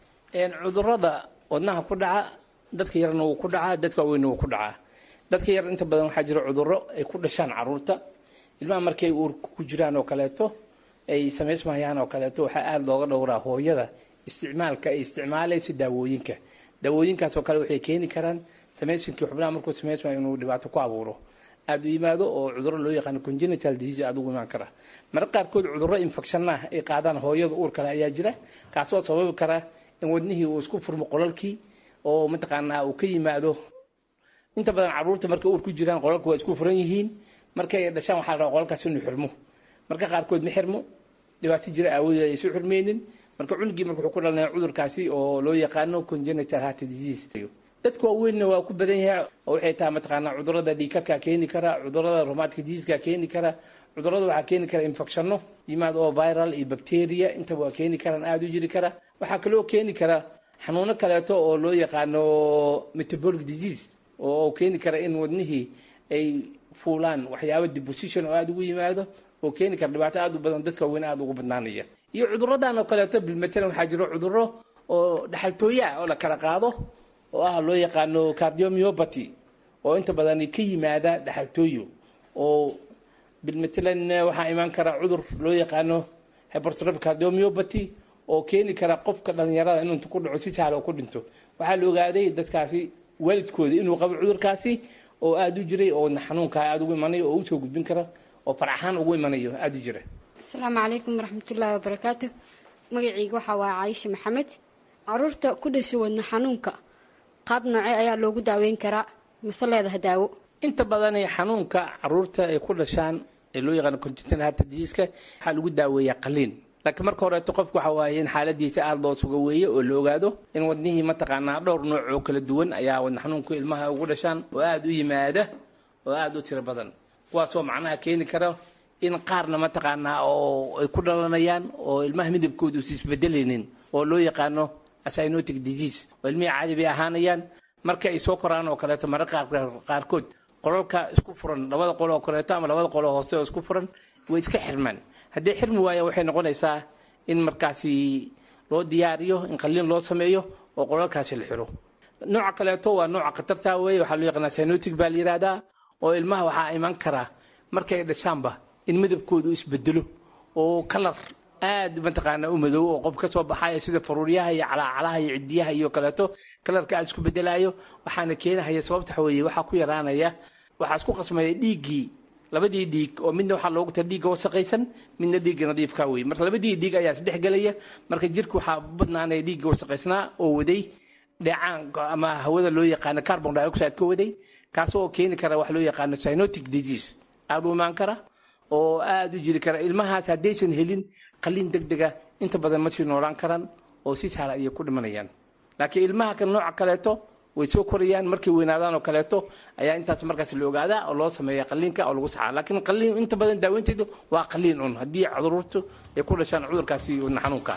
cudurada wadnaha ku dhaca dadka yarna wuu ku dhacaa dadka waaweynna wuu ku dhacaa dadka yar inta badan waxaa jira cuduro ay ku dhashaan caruurta ilmaha markay uurka ku jiraan oo kaleeto ay samaysmayaan oo kaleeto waxaa aada looga dhowraa hooyada isticmaalka ay isticmaalayso daawooyinka daawooyinkaas oo kale waxay keeni karaan samaysinkii xubnaha markuu samaysmayo inuu dhibaato ku abuuro aada u yimaado oo cuduro loo yaqaano congenital disease aada ugu imaan kara marka qaarkood cuduro infection ah ay qaadaan hooyada uur kale ayaa jira kaasoo sababi kara in wadnihii uu isku furmo qolalkii oo mataqaanaa uu ka yimaado inta badan caruurta markay uur ku jiraan qolalka waa isku furan yihiin markay dhashaan waxaa la rabaa qolalkaas inuu xirmo marka qaarkood ma xirmo dhibaato jira aawadeed aysu xirmeynin marka cunugii marka wuxuu ku dhalanaya cudurkaasi oo loo yaqaano congenital heart disease dadka waaweynna waa ku badan yahay oo waxay tahay mataqaanaa cudurada dhiigkarkaa keeni kara cudurada rheumatic diseaseka keeni kara cudurada waxaa keeni kara infectionno yimaad oo viral iyo bacteria intaba waa keeni karaan aada u jiri kara waxaa kaloo keeni kara xanuuno kaleeto oo loo yaqaano metabolic disease oo keeni kara in wadnihii ay fuulaan waxyaaba deposition oo aada ugu yimaado oo keeni kara dhibaato aada u badan dadka waaweyn aada ugu badnaanaya iyo cuduradan oo kaleeto bilmatalan waxaa jiro cuduro oo dhaxaltooye ah oo la kala qaado oo ah loo yaqaano cardiomyopathy oo inta badan ka yimaada dhaxaltooyo oo bilmatalan waxaa imaan kara cudur loo yaqaano hypertrophic cardiomyopathy oo keeni kara qofka dhalinyarada inuu inta ku dhaco si sahla ku dhinto waxaa la ogaaday dadkaasi waalidkooda inuu qabo cudurkaasi oo aada u jiray oo xanuunkaa aada ugu imanayo oo usoo gudbin kara oo faraxaan ugu imanayo aada u jira asalaamu calaykum waraxmatullaahi wabarakaatu magacayga waxaa waa caayisha maxamed caruurta ku dhasha wadna xanuunka qaab noocee ayaa loogu daaweyn karaa mase leedaha daawo inta badan xanuunka caruurta ay ku dhashaan ee loo yaqaano congenital heart disease-ka waxaa lagu daaweeyaa qaliin laakiin marka horeeto qofku waxa waaye in xaaladiisa aada loo suga weeye oo la ogaado in wadnihii mataqaanaa dhowr nooc oo kala duwan ayaa wadna xanuunka ilmaha ugu dhashaan oo aada u yimaada oo aada u tiro badan kuwaasoo macnaha keeni kara in qaarna mataqaanaa oo ay ku dhalanayaan oo ilmaha midabkooda usi isbedelaynin oo loo yaqaano cyanotic disease oo ilmihii caadi bay ahaanayaan marka ay soo koraan oo kaleeto mararka qaarkood qolalka isku furan labada qolo oo kaleeto ama labada qolo hoose oo isku furan way iska xirmaan haddii xirmi waaya waxay noqonaysaa in markaasi loo diyaariyo in qaliin loo sameeyo oo qolalkaasi la xiro nooca kaleeto waa nooca khatarta weeye waxaa loo yaqaanaa cyanotic baa la yidhaahdaa oo ilmaha waxaa iman karaa markay dhashaanba in midabkoodu isbedelo oo kalar aad mataqaanaa u madow oo qof ka soo baxaya sida faruuryaha iyo calaacalaha iyo cidiyaha iyo kaleeto kalarka aad isku bedelayo waxaana keenahaya sababta waxa weeye waxaa ku yaraanaya waxaa isku qasmaya dhiiggii labadii dhiig oo midna waxaa loogu tala dhiigga wasaqaysan midna dhiigga nadiifka wey marka labadii dhiig ayaa isdhex gelaya marka jirka waxaa badnaanaya dhiigga wasaqaysnaa oo waday dheecaan ama hawada loo yaqaano carbon dioxide ka waday kaasoo keeni kara wax loo yaqaano cyanotic disease aada u imaan kara oo aada u jiri kara ilmahaas haddaysan helin qaliin deg dega inta badan ma sii noolaan karaan oo si sahla ayay ku dhimanayaan laakiin ilmaha kan nooca kaleeto way soo korayaan markay weynaadaan oo kaleeto ayaa intaas markaas la ogaadaa oo loo sameeya qaliinka oo lagu saxaa laakiin qaliin inta badan daaweynteedu waa qaliin un haddii cudururtu ay ku dhashaan cudurkaasi wadna xanuunka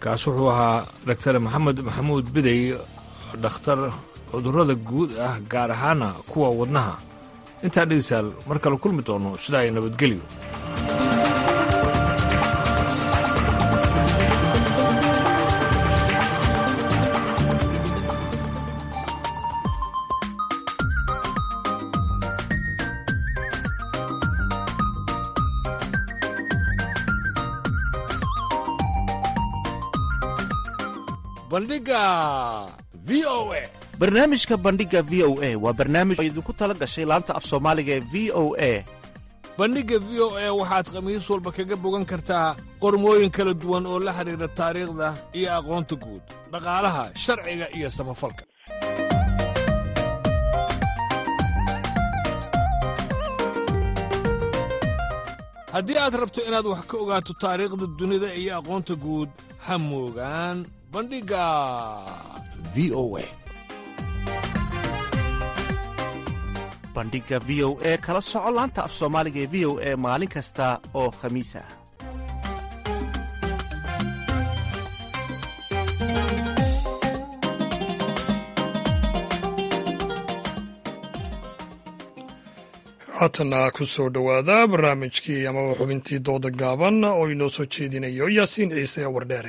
kaas wuxuu ahaa daktar maxamed maxamuud bidey dhakhtar cudurrada guud ah gaar ahaana kuwa wadnaha intaa dhegeystayaal mar kale kulmi doono sidaa ay nabadgelyo bandhiga v o a barnaamijka bandhiga v o a waa barnaamij oo idinku tala gashay laanta af soomaaliga ee v o a bandhigga v o a waxaad khamiis walba kaga bogan kartaa qormooyin kala duwan oo la xidhiidha taariikhda iyo aqoonta guud dhaqaalaha sharciga iyo samafalka haddii aad rabto inaad wax ka ogaato taariikhda dunida iyo aqoonta guud ha moogaan bandhigga v o a bandhiga v o e kala soco laanta af soomaaliga ee v o e maalin kasta oo khamiis ah haatana ku soo dhowaada barnaamijkii amaba xubintii dooda gaaban oo inoo soo jeedinayo yaasiin ciise wardheere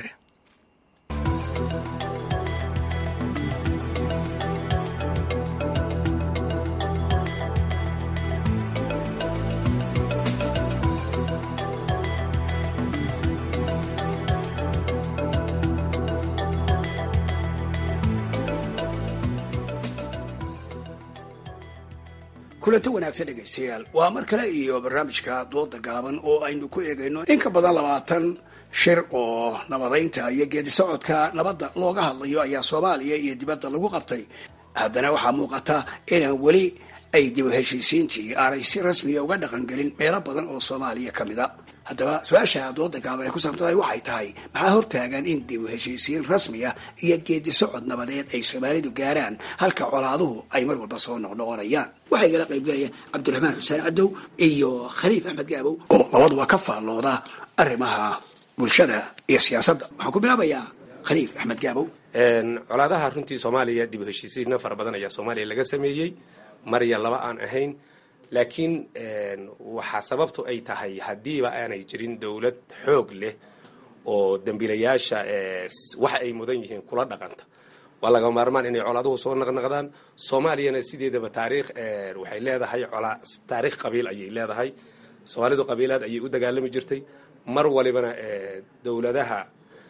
kulanto wanaagsan dhegaystayaal waa mar kale iyo barnaamijka dooda gaaban oo aynu ku eegayno in ka badan labaatan shir oo nabadaynta iyo geedi socodka nabadda looga hadlayo ayaa soomaaliya iyo dibadda lagu qabtay haddana waxaa muuqata inaan weli ay dib u heshiisiintii aanay si rasmiya uga dhaqangelin meelo badan oo soomaaliya ka mid a haddaba su-aasha dooda gaaban ee ku saabsantahay waxay tahay maxaa hortaagan in dib u heshiisiin rasmiya iyo geedi socod nabadeed ay soomaalidu gaaraan halka colaaduhu ay mar walba soo noqnoqonayaan waxaa igala qaybgalaya cabdiraxmaan xuseen cadow iyo khaliif axmed gaabow oo labaduba ka faallooda arrimaha bulshada iyo siyaasadda waxaan ku bilaabayaa khaliif axmed gaabow colaadaha runtii soomaaliya dib u heshiisiinna fara badan ayaa soomaaliya laga sameeyey mar iyo laba aan ahayn laakiin waxaa sababtu ay tahay haddiiba aanay jirin dowlad xoog leh oo dembiilayaasha waxa ay mudan yihiin kula dhaqanta waa laga maarmaan inay colaaduhu soo naqnaqdaan soomaaliyana sideedaba taariikh waxay leedahay taariikh qabiil ayay leedahay soomaalidu qabiilaad ayay u dagaalami jirtay mar walibana dowladaha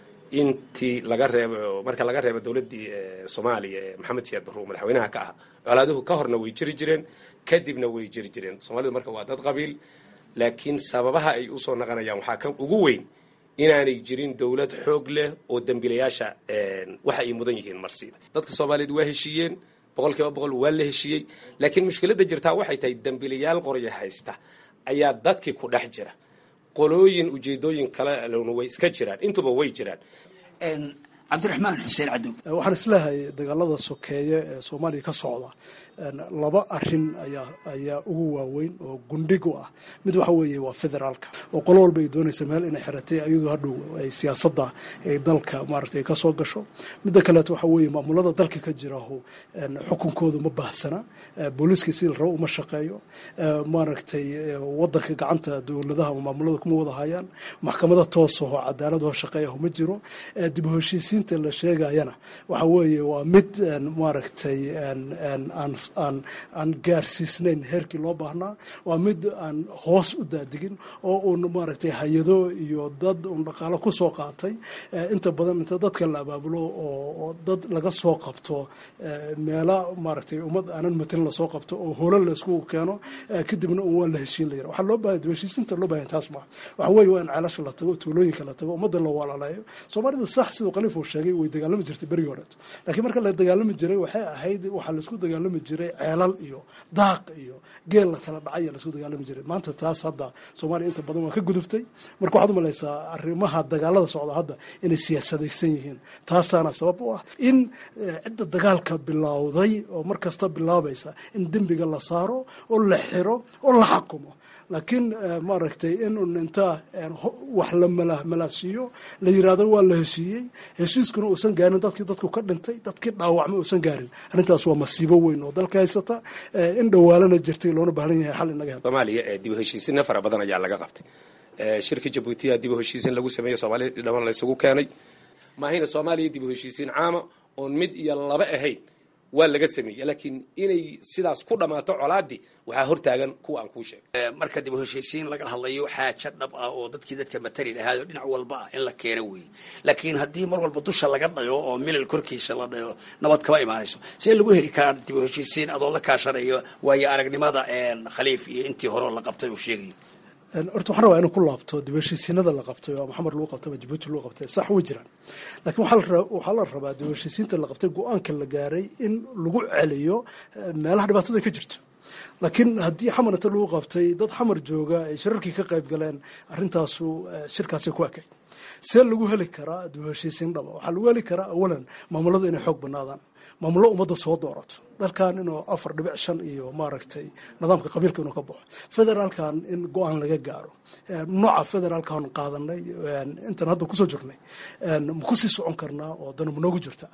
intii laga reebo marka laga reebo dowladdii soomaaliya ee maxamed siyaad barruur madaxweynaha ka ah colaaduhu ka horna way jiri jireen kadibna way jiri jireen soomaalidu marka waa dad qabiil laakiin sababaha ay usoo naqanayaan waxaa ka ugu weyn inaanay jirin dowlad xoog leh oo dembiilayaasha waxa ay mudan yihiin marsiida dadka soomaaliyeed waa heshiiyeen boqol kiiba boqol waa la heshiiyey laakiin mushkiladda jirtaa waxay tahay dembiilayaal qoryo haysta ayaa dadkii ku dhex jira qolooyin ujeedooyin kale lona way iska jiraan intuba way jiraan cabdiraxmaan xuseen cadow waxaan isleehay dagaalada sokeeye ee soomaaliya ka socda laba arin ayaa ayaa ugu waaweyn oo gundhig u ah mid waxa weeye waa federaalka oo qolo walba ay doonaysa meel inay xiratay iyadoo hadhow ay siyaasadda ay dalka maaragtay ka soo gasho midda kaleeto waxa weeye maamulada dalka ka jiraho xukunkooda ma baahsana booliiska sidii la rabo uma shaqeeyo maaragtay wadanka gacanta dowladaha maamulada kuma wada hayaan maxkamada toosaho cadaaladoo shaqeeyaho ma jiro dib u heshiisiinta la sheegayana waxa weeye waa mid maaragtay aan aan gaarsiisnayn heerkii loo baahnaa waa mid aan hoos u daadigin oo uun maaragtay hay-ado iyo dad uun dhaqaalo ku soo qaatay inta badan inta dadka la abaabulo oo dad laga soo qabto meela maaragtay ummad aanan matelin lasoo qabto oo holan la isku keeno kadibna un waa la heshiin layira waxaa loo baahaya heshiisinta loo bahaya taas maa waxa weeye waa in ceelasha la tago tuulooyinka la tago ummadda la walaaleeyo soomaalida sax siduu khaliif uu sheegay way dagaalami jirtay berigii horeeto laakiin marka la dagaalami jiray waxay ahayd waxaa laisku dagaalami jiray ceelal iyo daaq iyo geel la kala dhacay laisku dagaalami jiray maanta taas hadda soomaaliya inta badan waa ka gudubtay marka waxaad umalaysaa arrimaha dagaalada socda hadda inay siyaasadaysan yihiin taasaana sabab u ah in cidda dagaalka bilowday oo mar kasta bilaabaysa in dembiga la saaro oo la xiro oo la xakumo laakiin maaragtay in inta wax la malaasiiyo la yiraahdo waa la heshiiyey heshiiskuna uusan gaarin dadkii dadku ka dhintay dadkii dhaawacma uusan gaarin arrintaas waa masiibo weyn oo dalka haysata in dhawaalana jirtay loona baahan yahay xal inaga hel soomaaliya ee dib u heshiisinna fara badan ayaa laga qabtay shirka jabuutiya dib u heshiisin lagu sameeyo soomaaliya dhaman la isugu keenay maahayna soomaaliya dib u heshiisiin caama oon mid iyo laba ahayn waa laga sameeyey laakiin inay sidaas ku dhammaato colaadii waxaa hortaagan kuwa aan kuu sheegay marka dib u heshiisiin laga hadlayo xaaja dhab ah oo dadkii dadka matali lahaayoo dhinac walba ah in la keeno weeye laakiin haddii mar walba dusha laga dhayo oo milal korkiisa la dhayo nabad kama imaanayso see lagu heli karaa dib u heshiisiin adoo la kaashanayo waayo aragnimada khaliif iyo intii horeo la qabtay uu sheegayo horta waxaan rabaa inuu ku laabto dib heshiisiinada la qabtay oo maxamed lagu qabtay ama jabuuti lagu qabtay sax way jiraan laakiin waxaa la rabaa dib heshiisiinta la qabtay go-aanka la gaaray in lagu celiyo meelaha dhibaatada ka jirto laakiin haddii xamar inta lagu qabtay dad xamar jooga ay shirarkii ka qayb galeen arrintaasu shirkaasi ku ekay see lagu heli karaa dib heshiisiin dhaba waxaa lagu heli karaa awalan maamuladu inay xoog banaadaan maamullo ummadda soo doorato dalkan inuu afar dhibic shan iyo maaragtay nidaamka qabiilka inuu ka baxo federaalkan in go-aan laga gaaro nooca federaalkan qaadanay intan hadda kusoo jirnay ma kusii socon karnaa oo dana ma noogu jirta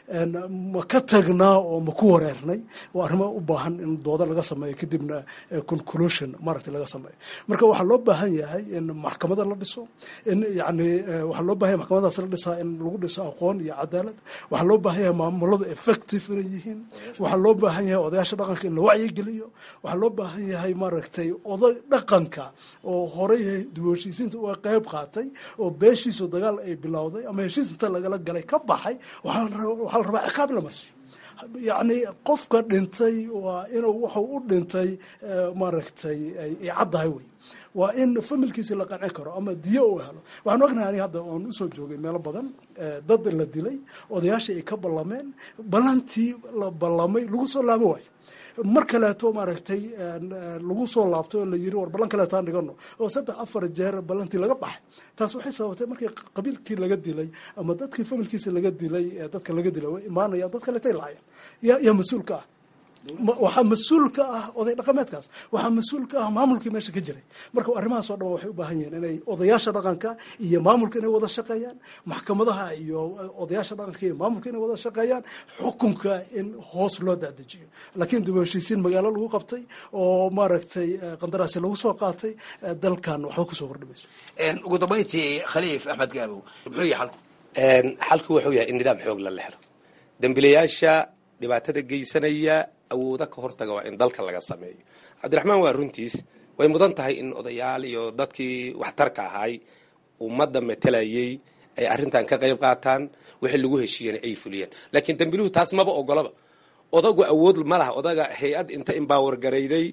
ma ka tagnaa oo ma ku wareernay waa arrimo u baahan in dooda laga sameeyo kadibna conclusion maaragtay laga sameeyo marka waxaa loo baahan yahay in maxkamada la dhiso in yani waxaa loo baahan yahay maxkamadaas la dhisaa in lagu dhiso aqoon iyo cadaalad waxaa loo baahan yahay maamuladu effective inay yihiin waxaa loo baahan yahay odayaasha dhaqanka in la wacyigeliyo waxaa loo baahan yahay maaragtay oday dhaqanka oo horey dib heshiisiinta uga qayb qaatay oo beeshiisu dagaal ay bilowday ama heshiis inta lagala galay ka baxay waxaa la rabaa ciqaab la marsiyo yacni qofka dhintay waa inuu wuxuu u dhintay maaragtay ay caddahay wey waa in familkiisi la qancin karo ama diyo uu helo waxaan ognahay aniga hadda oon usoo joogay meelo badan dad la dilay odayaashii ay ka ballameen ballantii la ballamay lagu soo laabo waayo mar kaleeto maaragtay lagu soo laabtay oo la yiri war ballan kaleeto aan dhigano oo saddex afar jeer ballantii laga baxay taas waxay sababtay markii qabiilkii laga dilay ama dadkii familkiisa laga dilay dadka laga dilay way imaanayaan dad kaleetay laayeen yaa yaa mas-uulka ah waxaa mas-uul ka ah oday dhaqameedkaas waxaa mas-uul ka ah maamulkii meesha ka jiray marka arrimahaas oo dhan waxay u baahan yihiin inay odayaasha dhaqanka iyo maamulka inay wada shaqeeyaan maxkamadaha iyo odayaasha dhaqanka iyo maamulka inay wada shaqeeyaan xukunka in hoos loo daadejiyo laakiin dib u heshiisiin magaalo lagu qabtay oo maaragtay qandaraasi lagu soo qaatay dalkan waxba kusoo kordhimayso ugu dambayntii khaliif axmed gaabow muxuu yahay xalku xalku wuxuu yahay in nidaam xoog la helo dembilayaasha dhibaatada geysanaya awooda ka hortaga waa in dalka laga sameeyo cabdiraxmaan waa runtiis way mudan tahay in odayaal iyo dadkii waxtarka ahaay ummadda matelayay ay arrintan ka qayb qaataan wixii lagu heshiiyana ay fuliyaan laakiin dambiluhu taas maba ogolaba odagu awood ma laha odaga hay-ad inta imbaawar garayday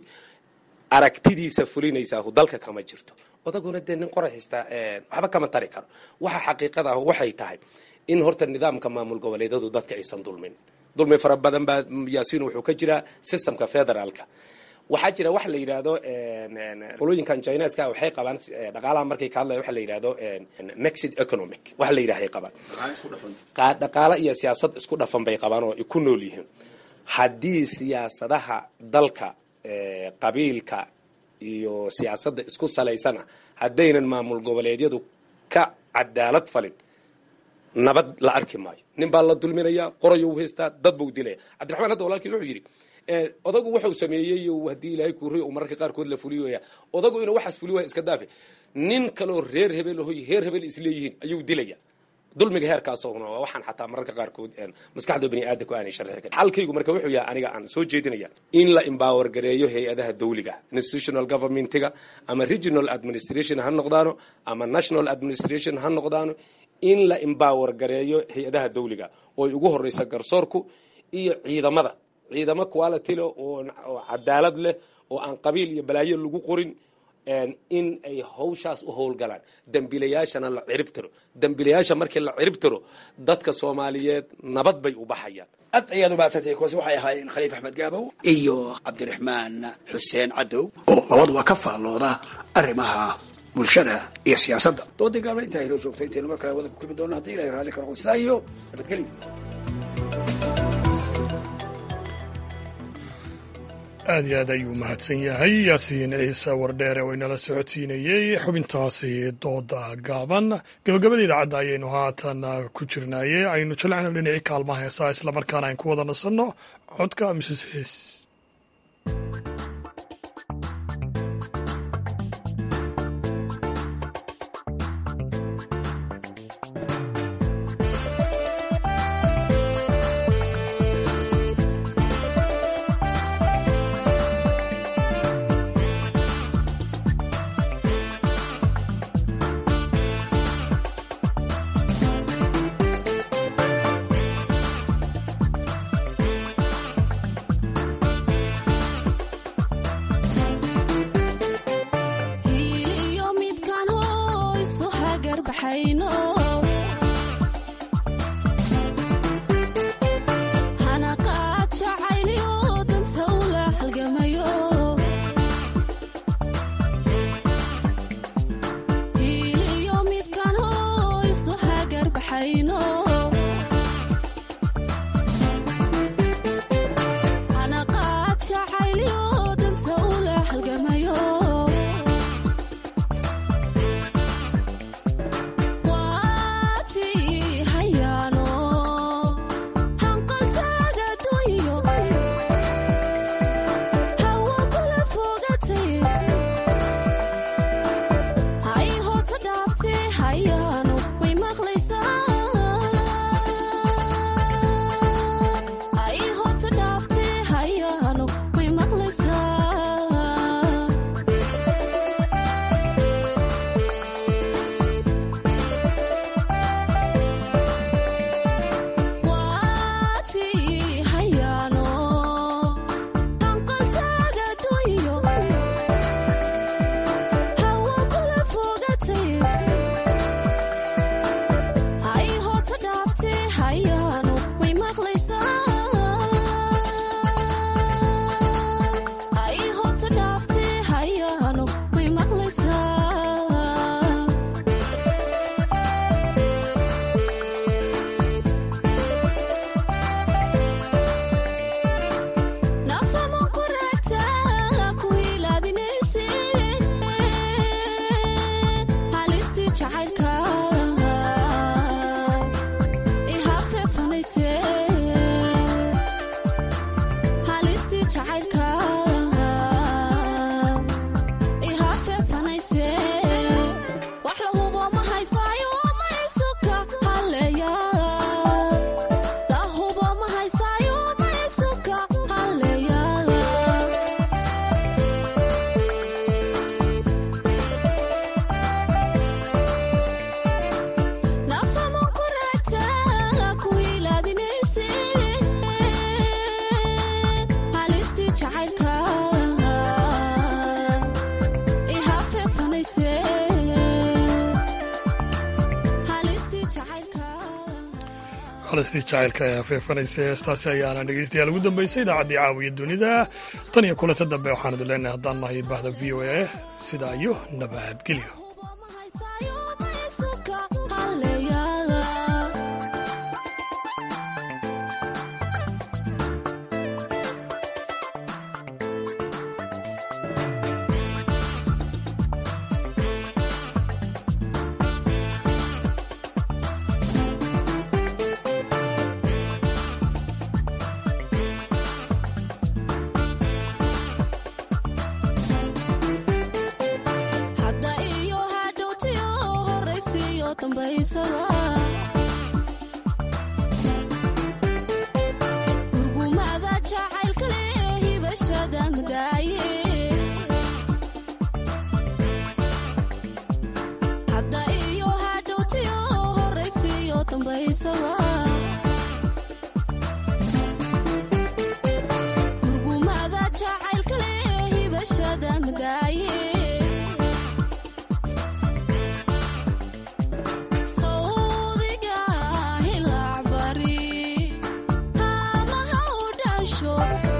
aragtidiisa fulinaysaa dalka kama jirto odaguna dee nin qoray haystaa waxba kama tari karo waxa xaqiiqada ah waxay tahay in horta nidaamka maamul goboleedyadu dadka aysan dulmin dulmi fara badan baa yaasiin wuxuu ka jiraa systemka federaalka waxaa jira waxa la yidhaahdo qolooyinkan chineska waxay qabaan dhaqaalaha markay ka hadlaya waxa la yidhahdo mexid economic waxa la yidhahay qabaan dhaqaala iyo siyaasad isku dhafan bay qabaan oo ay ku nool yihiin haddii siyaasadaha dalka qabiilka iyo siyaasadda isku salaysana haddaynan maamul goboleedyadu ka cadaalad falin nabad la arki maayo nin baa la dulminaya qorayou haystaa dad buu dilaya cabdiraxmaan hadda walaalkii wuxuu yidhi odagu wuxuu sameeyey haddii ilaahay kuuriy uu mararka qaarkood la fuliyaya odagu inuu waxaas fuli waaya iska daafe nin kaloo reer hebel hoy reer hebel isleeyihiin ayuu dilaya dulmiga heerkaasna waa waxaan xataa mararka qaarkood maskaxda bani aadamku aanay sharxi karin xalkaygu marka wuxuu yahay aniga aan soo jeedinaya in la empower gareeyo hay-adaha dawliga institutional governmentiga ama regional administration ha noqdaano ama national administration ha noqdaano in la empower gareeyo hay-adaha dawliga oo ay ugu horeysa garsoorku iyo ciidamada ciidamo quality leh oo cadaalad leh oo aan qabiil iyo balaayo lagu qorin in ay hawshaas u howlgalaan dembiilayaashana la cirib tiro dembiilayaasha markii la cirib tiro dadka soomaaliyeed nabad bay u baxayaan aad ayaad umahadsantay kuwaasi waxay ahaayeen khaliif axmed gaabow iyo cabdiraxmaan xuseen cadow oo labaduba ka faallooda arrimaha bulshada iyo siyaasadda doodii gaabla intaa inoo joogta intaynu mar kale wadanka kulmi doonno haddii ilahay raalli ka noqon sidaa iyo nabadgelyo aad iyo aad ayuu mahadsan yahay yaasiin ciise wardheere oo inala socodsiinayey xubintaasi dooda gaaban gabagabada idaacadda ayaynu haatan ku jirnaaye aynu jilcana dhinacii kaalmaha heesaa islamarkaana ayn ku wada nasanno codka mrs xiis halistii jacaylka ee afeefanaysa heestaasi ayaana dhegeystayaal ugu dambeysay idaacaddii caawiya dunida tan iyo kulanta dambe waxaan idin leenahay haddaan nahay bahda v o a sidaa iyo nabadgelyo urgumada jacaylkale hibashada madaaye hadda iyo hadhowtiyo horaysiyo dambaysaba urgumada jacaylkale hibashada madaaye Thank you.